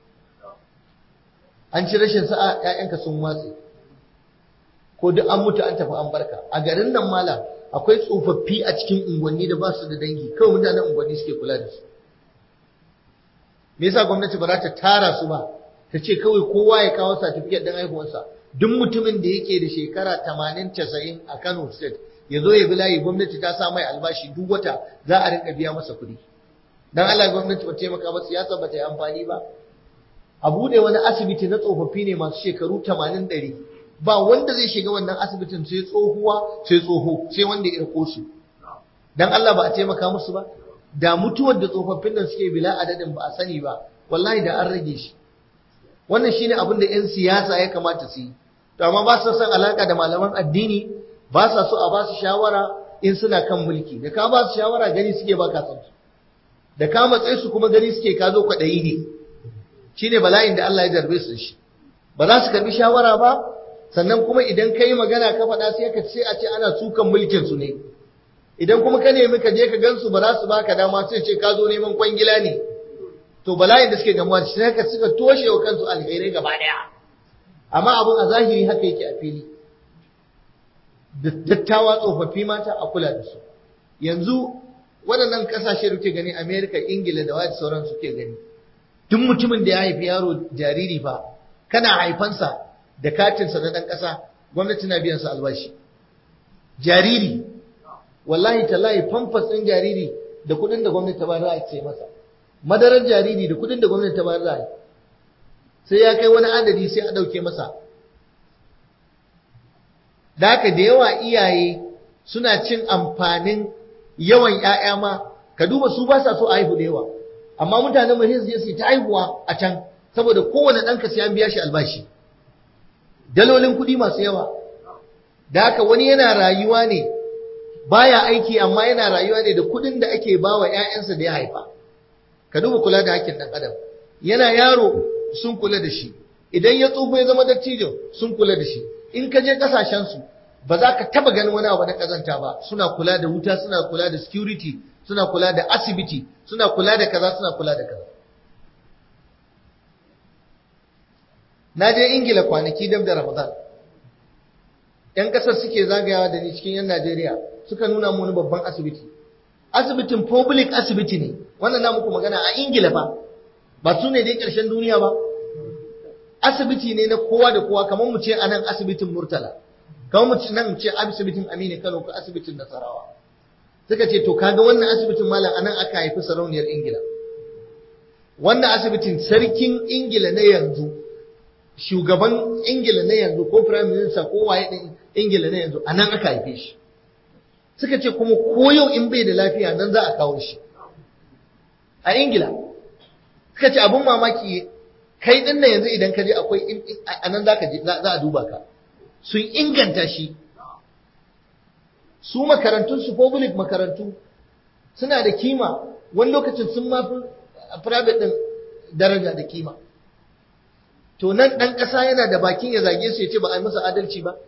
an ci rashin sa'a ‘ya'yanka sun watse ko duk an mutu an tafi an barka a garin nan malam akwai tsofaffi a cikin unguwanni da ba su da dangi kawai mutanen unguwanni suke kula da su me yasa gwamnati ba za ta tara su ba ta ce kawai kowa ya kawo certificate din haihuwarsa duk mutumin da yake da shekara 80 90 a Kano state ya zo ya bi layi gwamnati ta sa mai albashi duk wata za a rinka biya masa kuɗi dan Allah gwamnati ba taimaka ba siyasa ba ta yi amfani ba a bude wani asibiti na tsofaffi ne masu shekaru 80 ɗari ba wanda zai shiga wannan asibitin sai tsohuwa sai tsoho sai wanda ya irko su dan Allah ba a taimaka musu ba da mutuwar da tsofaffin nan suke bila adadin ba a sani ba wallahi da an rage shi wannan shine abin da 'yan siyasa ya kamata su yi to amma ba su san alaka da malaman addini ba sa so a ba su shawara in suna kan mulki da ka ba su shawara gani suke ba ka san su da ka matsayi su kuma gani suke ka zo kwaɗayi ne shine bala'in da Allah ya jarbe su shi ba za su karbi shawara ba sannan kuma idan ka yi magana ka faɗa sai ka ce a ce ana sukan mulkin su ne idan kuma ka nemi ka je ka gansu ba za su baka dama sai ce ka zo neman kwangila ne to bala'in da suke gamuwa shi sai ka suka toshe wa kansu alherai gaba daya amma abun a zahiri haka yake a fili dattawa tsofaffi mata a kula da su yanzu waɗannan ƙasashe da kuke gani Amerika Ingila da wani sauran suke gani duk mutumin da ya haifi yaro jariri fa kana haifansa da katinsa na ɗan ƙasa gwamnati na biyan sa albashi jariri wallahi tallahi famfas ɗin jariri da kuɗin da gwamnati ta bayar za a ce masa madarar jariri da kuɗin da gwamnati ta bayar za a sai ya kai wani adadi sai a ɗauke masa da haka da yawa iyaye suna cin amfanin yawan ‘ya'ya ma ka duba su ba sa so a haihu da yawa amma mutanen mu sai su ta haihuwa a can saboda kowane ɗanka sai an biya shi albashi dalolin kuɗi masu yawa da haka wani yana rayuwa ne baya aiki amma yana rayuwa ne da kuɗin da ake ba wa ‘ya'yansa da ya haifa ka duba kula da hakkin ɗan adam yana yaro sun kula da shi idan ya tsufa ya zama dattijo sun kula da shi in ka je ƙasashensu ba za ka taba ganin wani abu na kazanta ba suna kula da wuta suna kula da security suna kula da asibiti suna kula da kaza suna kula da kaza na je ingila kwanaki dab da ramadan yan kasar suke zagayawa da ni cikin yan najeriya suka nuna mu wani babban asibiti asibitin public asibiti ne wannan na muku magana a ingila fa ba su ne dai ƙarshen duniya ba asibiti ne na kowa da kowa kamar mu ce anan asibitin murtala kamar mu nan ce asibitin Aminu Kano ko asibitin Nasarawa suka ce to kaga wannan asibitin malam anan aka haifi sarauniyar Ingila wannan asibitin sarkin Ingila na yanzu shugaban Ingila na yanzu ko prime minister ko waye din Ingila na yanzu anan aka haife shi suka ce kuma ko yau in bai da lafiya nan za a kawo shi a Ingila suka ce abun mamaki kai din yanzu idan ka je akwai anan za ka je za a duba ka sun inganta shi su makarantunsu public makarantu suna da kima wani lokacin sun mafi private ɗin daraja da kima to nan ɗan ƙasa yana da bakin ya zage su ya ce ba a yi masa adalci ba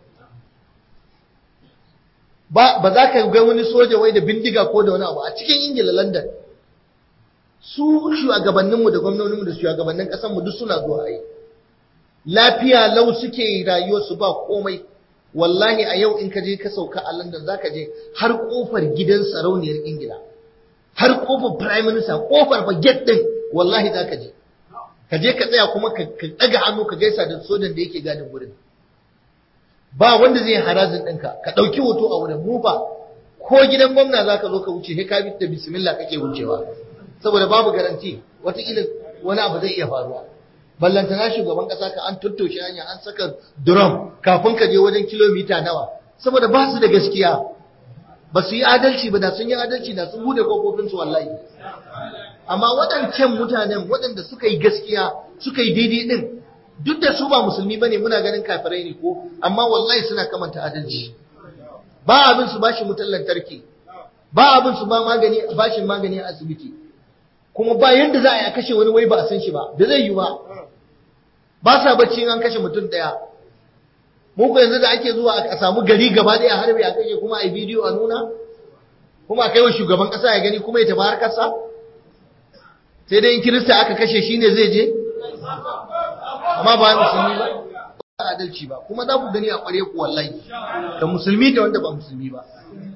ba za ka ga wani soja wai da bindiga ko da wani abu a cikin ingila london su shugabanninmu da gwamnoninmu da shugabannin ƙasanmu duk suna zuwa yi lafiya lau suke rayuwarsu ba komai wallahi a yau in ka je ka sauka a London zaka je har kofar gidan sarauniyar Ingila har kofar prime minister kofar ba gate din wallahi zaka je ka je ka tsaya kuma ka daga hannu ka gaisa da sojan da yake gadin wurin ba wanda zai harazin ɗinka ka ɗauki hoto a wurin mu ba ko gidan gwamna zaka zo ka wuce sai ka bi da bismillah kake wucewa saboda babu garanti wataƙila wani abu zai iya faruwa ballantana shugaban kasa ka an tattoshe hanya an saka drum kafin ka je wajen kilomita nawa saboda ba su da gaskiya ba su yi adalci ba da sun yi adalci da sun bude kofofin su wallahi amma waɗancan mutanen waɗanda suka yi gaskiya suka yi daidai din duk da su ba musulmi bane muna ganin kafirai ne ko amma wallahi suna kamanta adalci ba abin su bashi mutan lantarki ba abin su ba magani bashin magani a asibiti kuma ba yadda za a yi a kashe wani wai ba a san shi ba da zai yi ba ba sa bacci an kashe mutum ɗaya mu ko yanzu da ake zuwa a samu gari gaba ɗaya harbi a kashe kuma a yi bidiyo a nuna kuma a kai wa shugaban ƙasa ya gani kuma ya tafi harkarsa sai dai in kirista aka kashe shi ne zai je amma ba musulmi ba ba adalci ba kuma za ku gani a ƙware ku wallahi da musulmi da wanda ba musulmi ba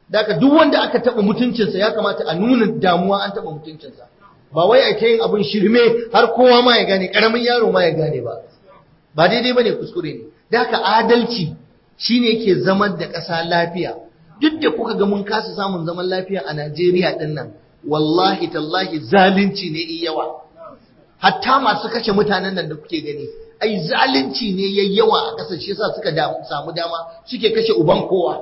daga duk wanda aka taɓa mutuncinsa ya kamata a nuna damuwa an taɓa mutuncinsa ba wai a ta yin abin shirme har kowa ma ya gane ƙaramin yaro ma ya gane ba ba daidai ba ne kuskure ne da haka adalci shine yake zaman da ƙasa lafiya duk da kuka ga mun kasa samun zaman lafiya a Najeriya ɗin nan wallahi tallahi zalunci ne in yawa hatta masu kashe mutanen nan da kuke gani ai zalunci ne yayi yawa a ƙasar shi yasa suka samu dama suke kashe uban kowa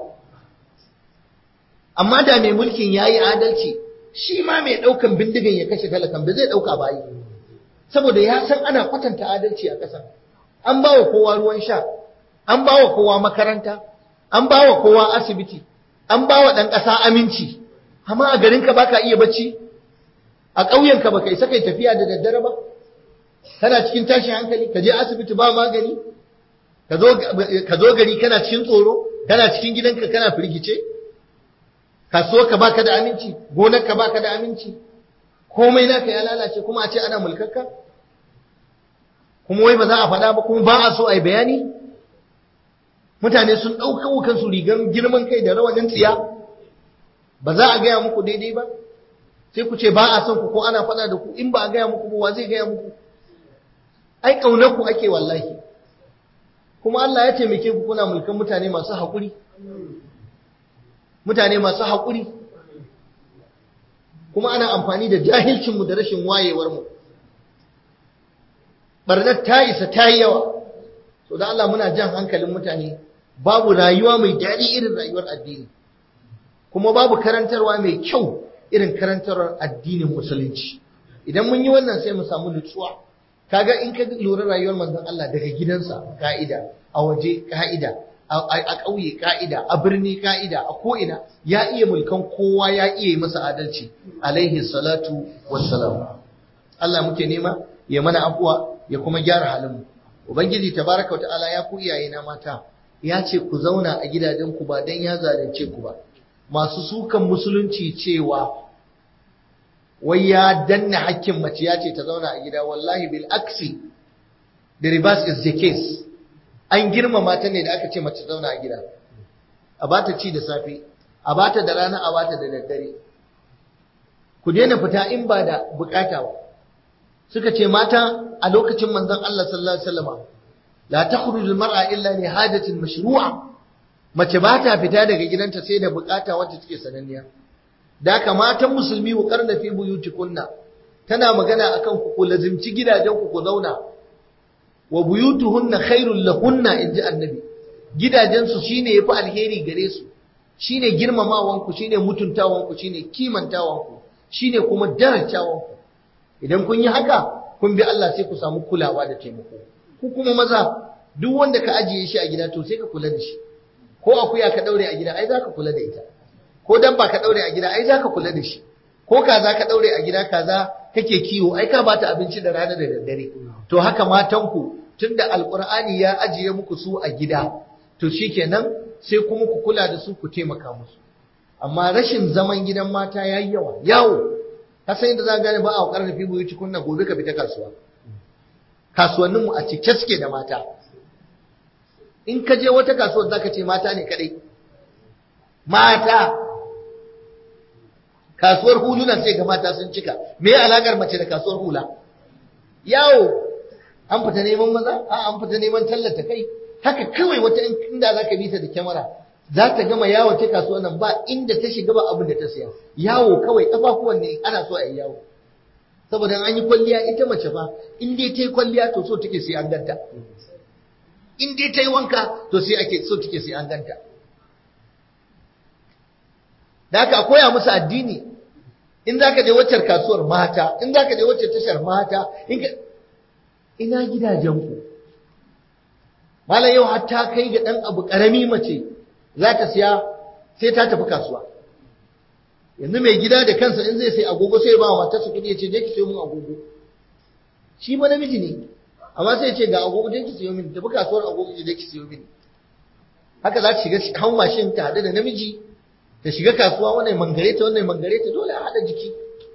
amma da mai mulkin yayi adalci shi ma mai ɗaukan bindigan ya kashe talakan ba zai ɗauka ba yi saboda ya san ana kwatanta adalci a ƙasar an ba wa kowa ruwan sha an ba wa kowa makaranta an ba wa kowa asibiti an ba wa ɗan ƙasa aminci amma a garinka ba ka iya bacci a ƙauyenka ba ka isa kai tafiya da daddare ba kana cikin tashin hankali ka je asibiti ba magani ka zo gari kana cikin tsoro kana cikin gidanka kana firgice kasuwa ka baka da aminci gonar ka baka da aminci komai naka ya lalace kuma a ce ana mulkarka kuma wai ba za a faɗa ba kuma ba a so a yi bayani mutane sun ɗauka kansu rigar girman kai da rawanin tsiya ba za a gaya muku daidai ba sai ku ce ba a son ku ko ana faɗa da ku in ba a gaya muku ba wa zai gaya muku ai ƙaunar ku ake wallahi kuma Allah ya taimake ku kuna mulkan mutane masu haƙuri mutane masu haƙuri kuma ana amfani da jahilcinmu da rashin wayewarmu barnar ta isa ta yi yawa so da Allah muna jan hankalin mutane babu rayuwa mai daɗi irin rayuwar addini kuma babu karantarwa mai kyau irin karantarwar addinin musulunci idan mun yi wannan sai mu samu nutsuwa kaga in ka lura rayuwar manzon Allah daga gidansa ka'ida a waje ka'ida a ƙauye ka'ida a birni ka'ida a ko'ina ya iya mulkan kowa ya iya yi masa adalci alaihi salatu wassalam Allah muke nema ya mana afuwa ya kuma gyara halinmu ubangiji tabaraka wa ta'ala ya ku iyaye na mata ya ce ku zauna a gidajenku ba dan ya zalunce ku ba masu sukan musulunci cewa wai ya danna hakkin mace ya ce ta zauna a gida wallahi bil aksi the reverse is the case an girmama ta ne da aka ce mace zauna a gida a bata ci da safe a bata da rana a bata da daddare ku daina fita in ba da bukata ba suka ce mata a lokacin manzon Allah sallallahu alaihi wasallam la takhruju al-mar'a illa li hajatin mashru'a mace ba ta fita daga gidanta sai da bukata wacce take sananniya da haka matan musulmi ku karna fi buyutikunna tana magana akan ku ku lazimci gidajen ku ku zauna wa buyutuhunna khairul lahunna inji annabi gidajen su shine yafi alheri gare su shine girmamawan ku shine mutuntawan ku shine kimantawan ku shine kuma darajawan ku idan kun yi haka kun bi Allah sai ku samu kulawa da taimako ku kuma maza duk wanda ka ajiye shi a gida to sai ka kula da shi ko akuya ka daure a gida ai za ka kula da ita ko dabba ka daure a gida ai za ka kula da shi ko kaza ka daure a gida kaza kake kiwo ai ka bata abinci da rana da daddare to haka matanku tunda alqur'ani ya ajiye muku su a gida to shikenan sai kuma ku kula da su ku taimaka musu amma rashin zaman gidan mata yayi yawa yawo ka san inda za gane ba a ƙarar fi buyi cikunna gobe ka fita kasuwa kasuwanninmu a cike suke da mata in ka je wata kasuwar za ka ce mata ne kadai mata kasuwar hulunan sai ga mata sun cika me alakar mace da kasuwar hula yawo an fita neman maza a an fita neman tallata kai haka kawai wata inda za ka bi ta da kyamara za ta gama yawo ta kasuwar nan ba inda ta shiga ba abin da ta siya yawo kawai kafafuwan ne ana so a yi yawo saboda an yi kwalliya ita mace fa in dai ta yi kwalliya to so take sai an ganta in dai ta yi wanka to sai ake so take sai an ganta da haka a koya musu addini in za ka je waccar kasuwar mata in za ka je waccar tashar mata in ka ina gidajenku malam yau hatta kai ga ɗan abu ƙarami mace za ta siya sai ta tafi kasuwa yanzu mai gida da kansa in zai sai agogo sai ba wa matarsa kuɗi ya ce je ki sayo min agogo shi ma namiji ne amma sai ya ce ga agogo je ki sayo min tafi kasuwar agogo je ki sayo min haka za ta shiga hau mashin ta haɗu da namiji ta shiga kasuwa wannan mangare ta wannan mangare ta dole a haɗa jiki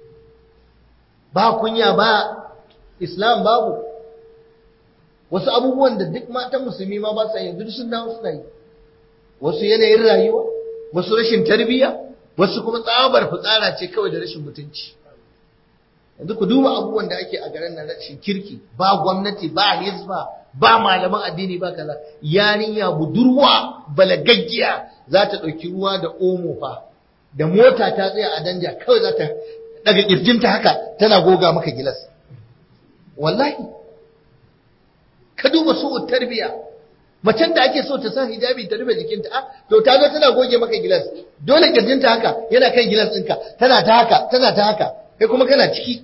ba kunya ba islam babu wasu abubuwan da duk matan musulmi ma ba sa yanzu sun dawo suna yi wasu yanayin rayuwa wasu rashin tarbiyya wasu kuma tsabar fitsara ce kawai da rashin mutunci yanzu ku duba abubuwan da ake a garin nan rashin kirki ba gwamnati ba hizba ba malaman addini ba kaza yarinya budurwa balagaggiya za ta ɗauki ruwa da omo fa da mota ta tsaya a danja kawai za ta daga kirjinta haka tana goga maka gilas wallahi ka duba su tarbiya macen da ake so ta sa hijabi ta rufe jikinta ah to ta zo tana goge maka gilas dole kirjinta haka yana kan gilas ɗinka tana ta haka tana ta haka kai kuma kana ciki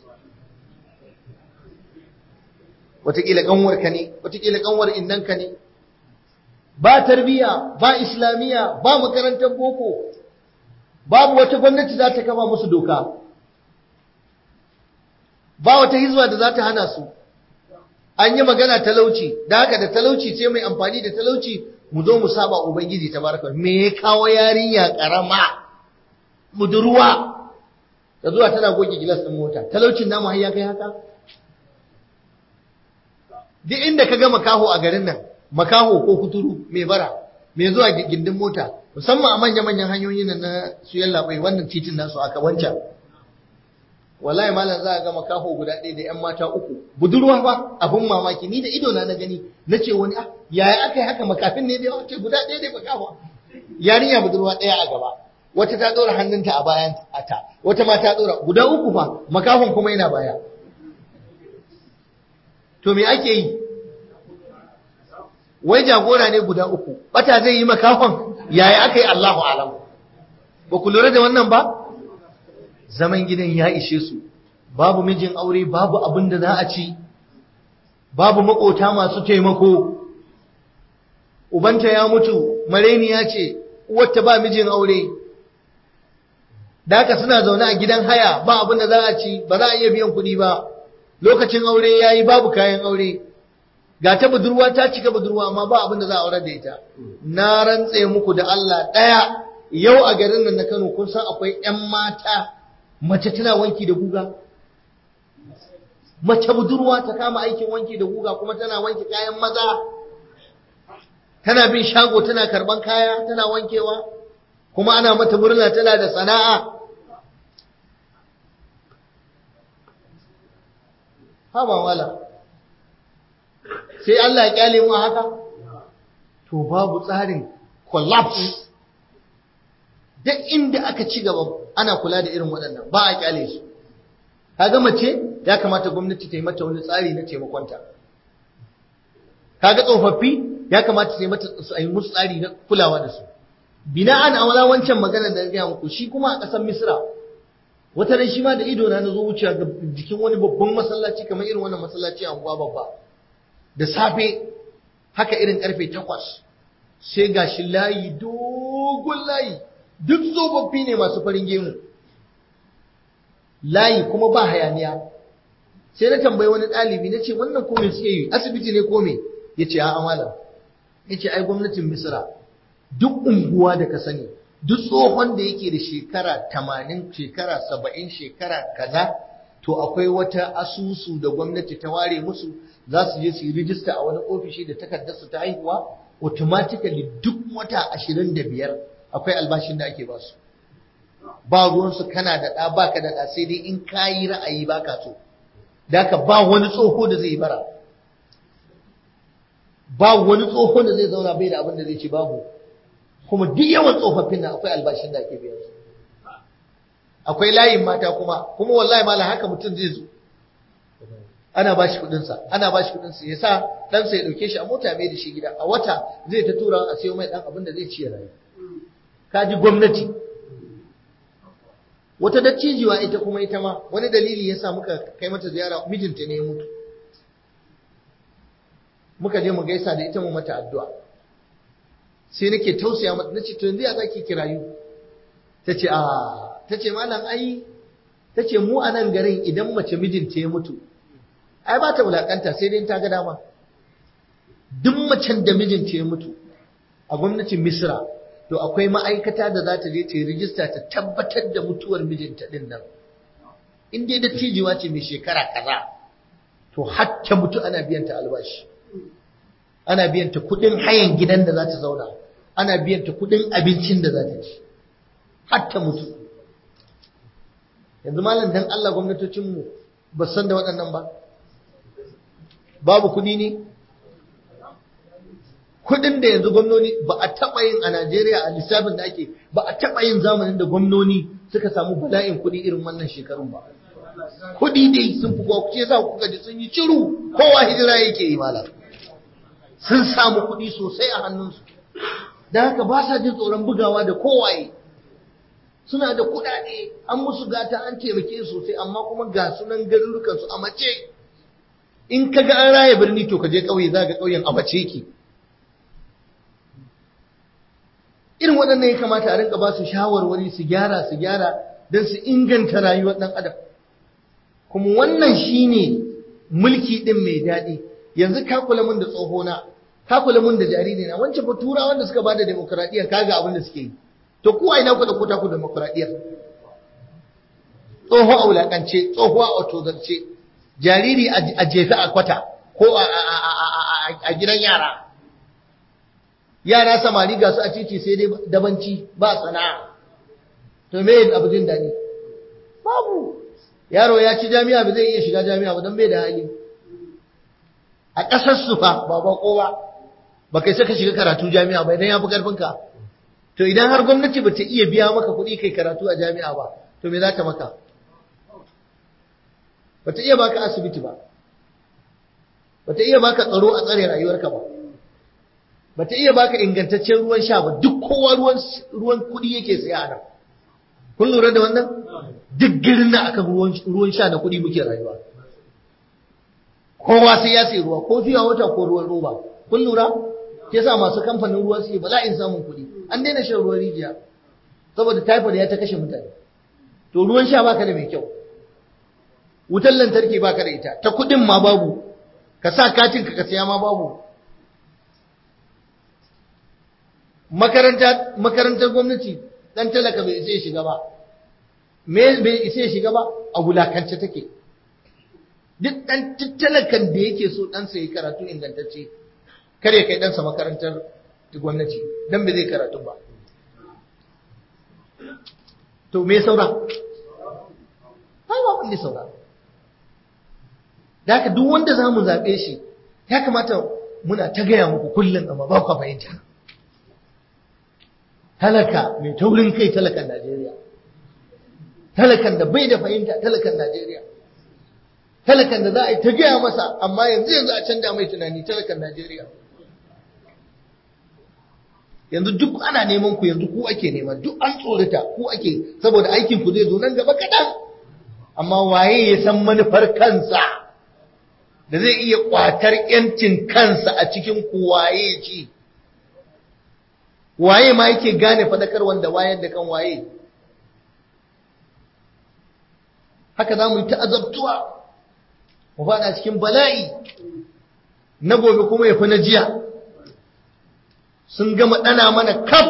wataƙila ƙanwarka ne wataƙila ƙanwar innanka ne ba tarbiya ba islamiyya ba makarantar boko babu wata gwamnati za ta kama musu doka ba wata hizba da za ta hana su an yi magana talauci da haka da talauci sai mai amfani da talauci mu zo mu saba ubangiji tabaraka me ya kawo yarinya karama budurwa da zuwa tana goge gilas din mota talaucin namu har ya kai haka duk inda ka ga makaho a garin nan makaho ko kuturu mai bara mai zuwa gindin mota musamman a manya-manyan hanyoyin nan na su yallaɓai wannan titin nasu aka wancan wallahi malam za a ga makaho guda ɗaya da ƴan mata uku budurwa ba abin mamaki ni da ido na na gani na ce wani ah yaya aka yi haka makafin ne da yawa ce guda ɗaya da makaho yarinya budurwa ɗaya a gaba wata ta ɗora hannunta a bayan ta wata ma ta ɗora guda uku fa makahon kuma yana baya to me ake yi wai jagora ne guda uku bata zai yi makahon yaya aka yi Allahu alam ba ku lura da wannan ba zaman gidan ya ishe su babu mijin aure babu abin da za a ci babu makota masu taimako ubanta ya mutu mareni ya ce uwarta ba mijin aure da haka suna zaune a gidan haya ba abin da za a ci ba za a iya biyan kuɗi ba lokacin aure ya yi babu kayan aure ga ta budurwa ta cika budurwa amma ba abin da za a aurar da ita na rantse muku da Allah ɗaya yau a garin nan na Kano kun san akwai ƴan mata mace tana wanki da guga mace budurwa ta kama aikin wanki da guga kuma tana wanke kayan maza tana bin shago tana karban kaya tana wankewa kuma ana mata murna tana da sana'a haba wala sai Allah ya kyale mu haka to babu tsarin collapse duk inda aka ci gaba ana kula da irin waɗannan ba a kyale su kaga mace ya kamata gwamnati ta yi mata wani tsari na taimakonta kaga tsofaffi ya kamata ta yi mata a yi musu tsari na kulawa da su bina'an a wala wancan maganar da gaya muku shi kuma a ƙasar misra wata ran shi ma da ido na zo wucewa ga jikin wani babban masallaci kamar irin wannan masallaci a unguwa babba da safe haka irin karfe takwas sai gashi layi dogon layi duk tsofaffi ne masu farin gemu layi kuma ba hayaniya sai na tambayi wani ɗalibi na ce wannan ko me suke yi asibiti ne ko me ya ce a'a malam ya ce ai gwamnatin misira duk unguwa da ka sani duk tsohon da yake da shekara tamanin shekara saba'in shekara kaza to akwai wata asusu da gwamnati ta ware musu za su je su yi rijista a wani ofishi da takardarsu ta haihuwa automatically duk wata ashirin da biyar akwai albashin da ake ba su ba ruwansu kana da ɗa ba ka da ɗa sai dai in ka yi ra'ayi ba ka so da ka ba wani tsoho da zai yi bara ba wani tsoho da zai zauna bai da abin da zai ci babu kuma duk yawan tsofaffin nan akwai albashin da ake biyan su akwai layin mata kuma kuma wallahi malam haka mutum zai zo ana ba shi kuɗinsa ana ba shi kuɗinsa ya sa ɗansa ya ɗauke shi a mota mai da shi gida a wata zai ta tura a sayo mai ɗan abin da zai ci ya rayu ka ji gwamnati wata dattijuwa ita kuma ita ma wani dalili ya sa muka kai mata ziyara mijinta ne ya mutu muka je mu gaisa da ita mu mata addu'a sai nake tausaya mata nace to yanzu ya zaki kirayu tace a tace malam ai tace mu a nan garin idan mace mijinta ya mutu ai ba ta wulakanta sai dai ta ga dama duk macen da mijinta ya mutu a gwamnatin Misra to akwai ma'aikata da za ta je ta yi rijista ta tabbatar da mutuwar mijinta din nan in dai dattijuwa ce mai shekara kaza to har ta mutu ana biyan ta albashi ana biyan ta kuɗin hayan gidan da za ta zauna ana biyan ta kudin abincin da za ta ci har ta mutu yanzu malam dan Allah gwamnatocinmu ba san da waɗannan ba babu kudi ne kudin da yanzu gwamnoni ba a taɓa yin a Najeriya a lissafin da ake ba a taɓa yin zamanin da gwamnoni suka samu bala'in kudi irin wannan shekarun ba kudi dai sun fi kuwa ce sa kuka ji sun yi ciru kowa hijira yake yi malam sun samu kudi sosai a hannunsu da haka ba sa jin tsoron bugawa da kowaye suna da kudade an musu gata an taimake sosai amma kuma ga sunan garurukansu a mace in ka ga an raya birni to ka je ƙauye za ga ƙauyen a mace ki irin waɗannan ya kamata a rinka ba su shawarwari su gyara su gyara don su inganta rayuwar ɗan adam kuma wannan shine mulki ɗin mai daɗi yanzu ka kula mun da tsohona ka kula mun da jariri na wancan fa turawan da suka bada demokradiyya kaga abin da suke yi to ku a ina ku da ku ta ku demokradiyyar tsoho a wulakance tsoho a otozarce jariri a jefe a kwata ko a gidan yara yara samari ga su a titi sai dai dabanci ba sana'a to me abu jin daɗi babu yaro ya ci jami'a ba zai iya shiga jami'a ba don bai da hali a ƙasar su fa ba ba kowa ba kai saka shiga karatu jami'a ba idan ya fi karfinka to idan har gwamnati ba ta iya biya maka kuɗi kai karatu a jami'a ba to me za ta maka ba ta iya baka asibiti ba ba ta iya baka tsaro a tsare rayuwarka ba ba ta iya baka ingantaccen ruwan sha ba duk kowa ruwan ruwan kuɗi yake saya a nan kun lura da wannan duk girin na aka ruwan sha na kuɗi muke rayuwa kowa sai ya sayi ruwa ko fiya wata ko ruwan roba kun lura ke sa masu kamfanin ruwa suke bala'in samun kuɗi an daina shan ruwan rijiya saboda typhoid ya ta kashe mutane to ruwan sha baka da mai kyau wutar lantarki baka da ita ta kuɗin ma babu ka sa katin ka ka saya ma babu makaranta makarantar gwamnati dan talaka bai isa ya shiga ba me bai isa ya shiga ba a wulakance take duk dan talakan da yake so ɗansa ya karatu ingantacce kare kai ɗansa makarantar gwamnati dan bai zai karatu ba to me saura ai ba wanda saura da haka duk wanda za mu zaɓe shi ya kamata muna ta gaya muku kullum amma ba ku fahimta talaka mai taurin kai talakan Najeriya talakan da bai da fahimta talakan Najeriya talakan da za a yi ta gaya masa amma yanzu yanzu a canja mai tunani talakan Najeriya yanzu duk ana neman ku yanzu ku ake nema duk an tsorata ku ake saboda aikin ku zai zo nan gaba kaɗan amma waye ya san manufar kansa da zai iya kwatar yancin kansa a cikin ku waye ci waye ma yake gane fadakar wanda wayar da kan waye haka za mu yi ta'azabtuwa mu fada cikin bala'i na gobe kuma ya fi na jiya sun gama ɗana mana kaf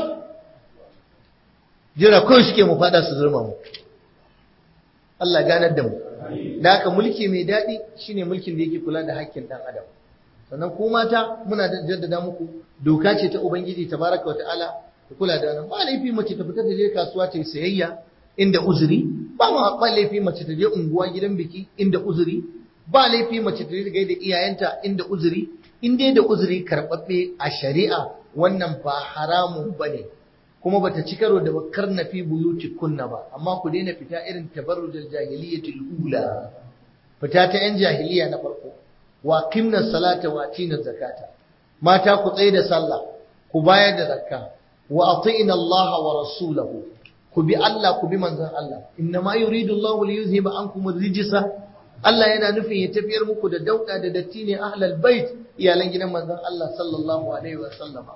jira kawai suke mu fada su zurma mu Allah ganar da mu da haka mulki mai daɗi shine mulkin da yake kula da haƙƙin ɗan adam sannan ku mata muna da jaddada muku doka ce ta ubangiji tabaraka wata'ala ku kula da wannan ba laifi mace ta fita ta je kasuwa ta yi sayayya inda uzuri ba ma ba laifi mace ta je unguwa gidan biki inda uzuri ba laifi mace ta je gaida iyayenta inda uzuri in dai da uzuri karɓaɓɓe a shari'a wannan ba haramun bane kuma bata ci karo da bakar na fi buyuti kunna ba amma ku daina fita irin tabarrujal jahiliyyatul ula fita ta yan jahiliya na farko wa qimna salata wa atina zakata mata ku tsaye da sallah ku bayar da zakka wa atina Allah wa rasulahu ku bi Allah ku bi manzon Allah inna ma yuridu Allah li yuzhiba ankum ar-rijsa Allah yana nufin ya tafiyar muku da dauda da datti ne ahlal bait iyalan gidan manzon Allah sallallahu alaihi wa sallama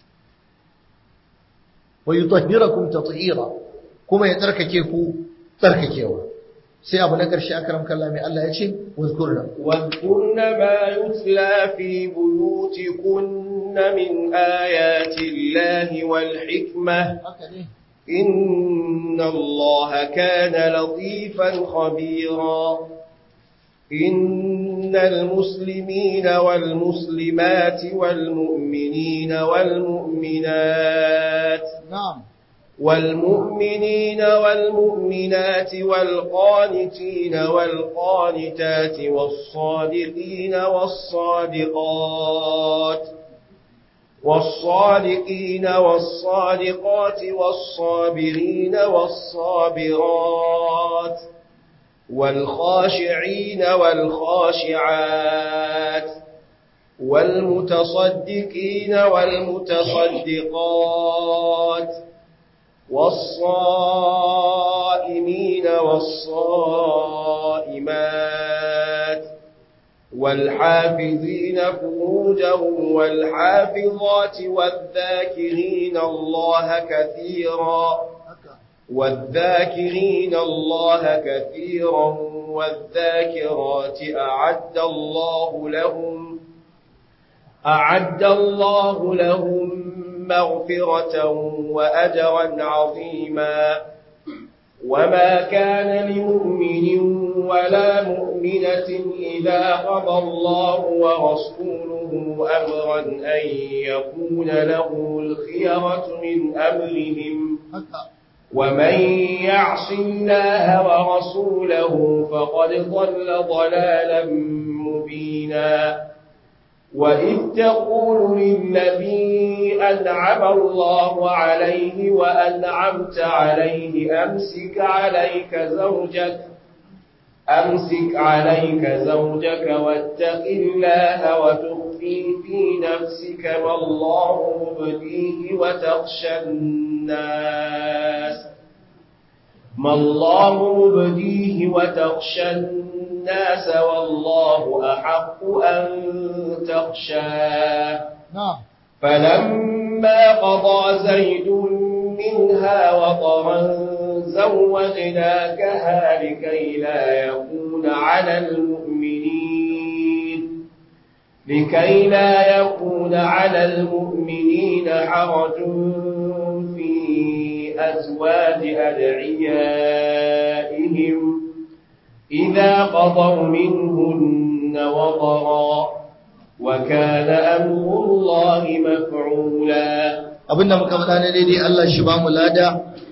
wa yutahhirakum tatheera kuma ya tsarkake ku tsarkakewa sai abu na ƙarshe akram kallah mai Allah ya ce wazkurna واذكرن ما يتلى في بيوتكن من آيات الله والحكمة haka ne إن الله كان لطيفا خبيرا إن المسلمين والمسلمات والمؤمنين والمؤمنات نعم والمؤمنين والمؤمنات والقانتين والقانتات والصادقين والصادقات والصادقين والصادقات والصابرين والصابرات والخاشعين والخاشعات والمتصدقين والمتصدقات والصائمين والصائمات والحافظين فروجهم والحافظات والذاكرين الله كثيرا والذاكرين الله كثيرا والذاكرات أعد الله لهم أعد الله لهم مغفرة وأجرا عظيما وما كان لمؤمن ولا مؤمنة إذا قضى الله ورسوله أمرا أن يكون له الخيرة من أمرهم ومن يعص الله ورسوله فقد ضل ضلالا مبينا وإذ تقول للذي أنعم الله عليه وأنعمت عليه أمسك عليك زوجك أمسك عليك زوجك واتق الله وتخفي في نفسك ما الله مبديه وتخشى الناس ما الله مبديه وتخشى الناس والله أحق أن تخشاه نعم فلما قضى زيد منها وطرا زوجناكها لكي لا يكون على المؤمنين لكي لا يكون على المؤمنين حرج في أزواج أدعيائهم إذا قضوا منهن وطرا وكان أمر الله مفعولا abinda muka faɗa ne daidai Allah shi ba mu lada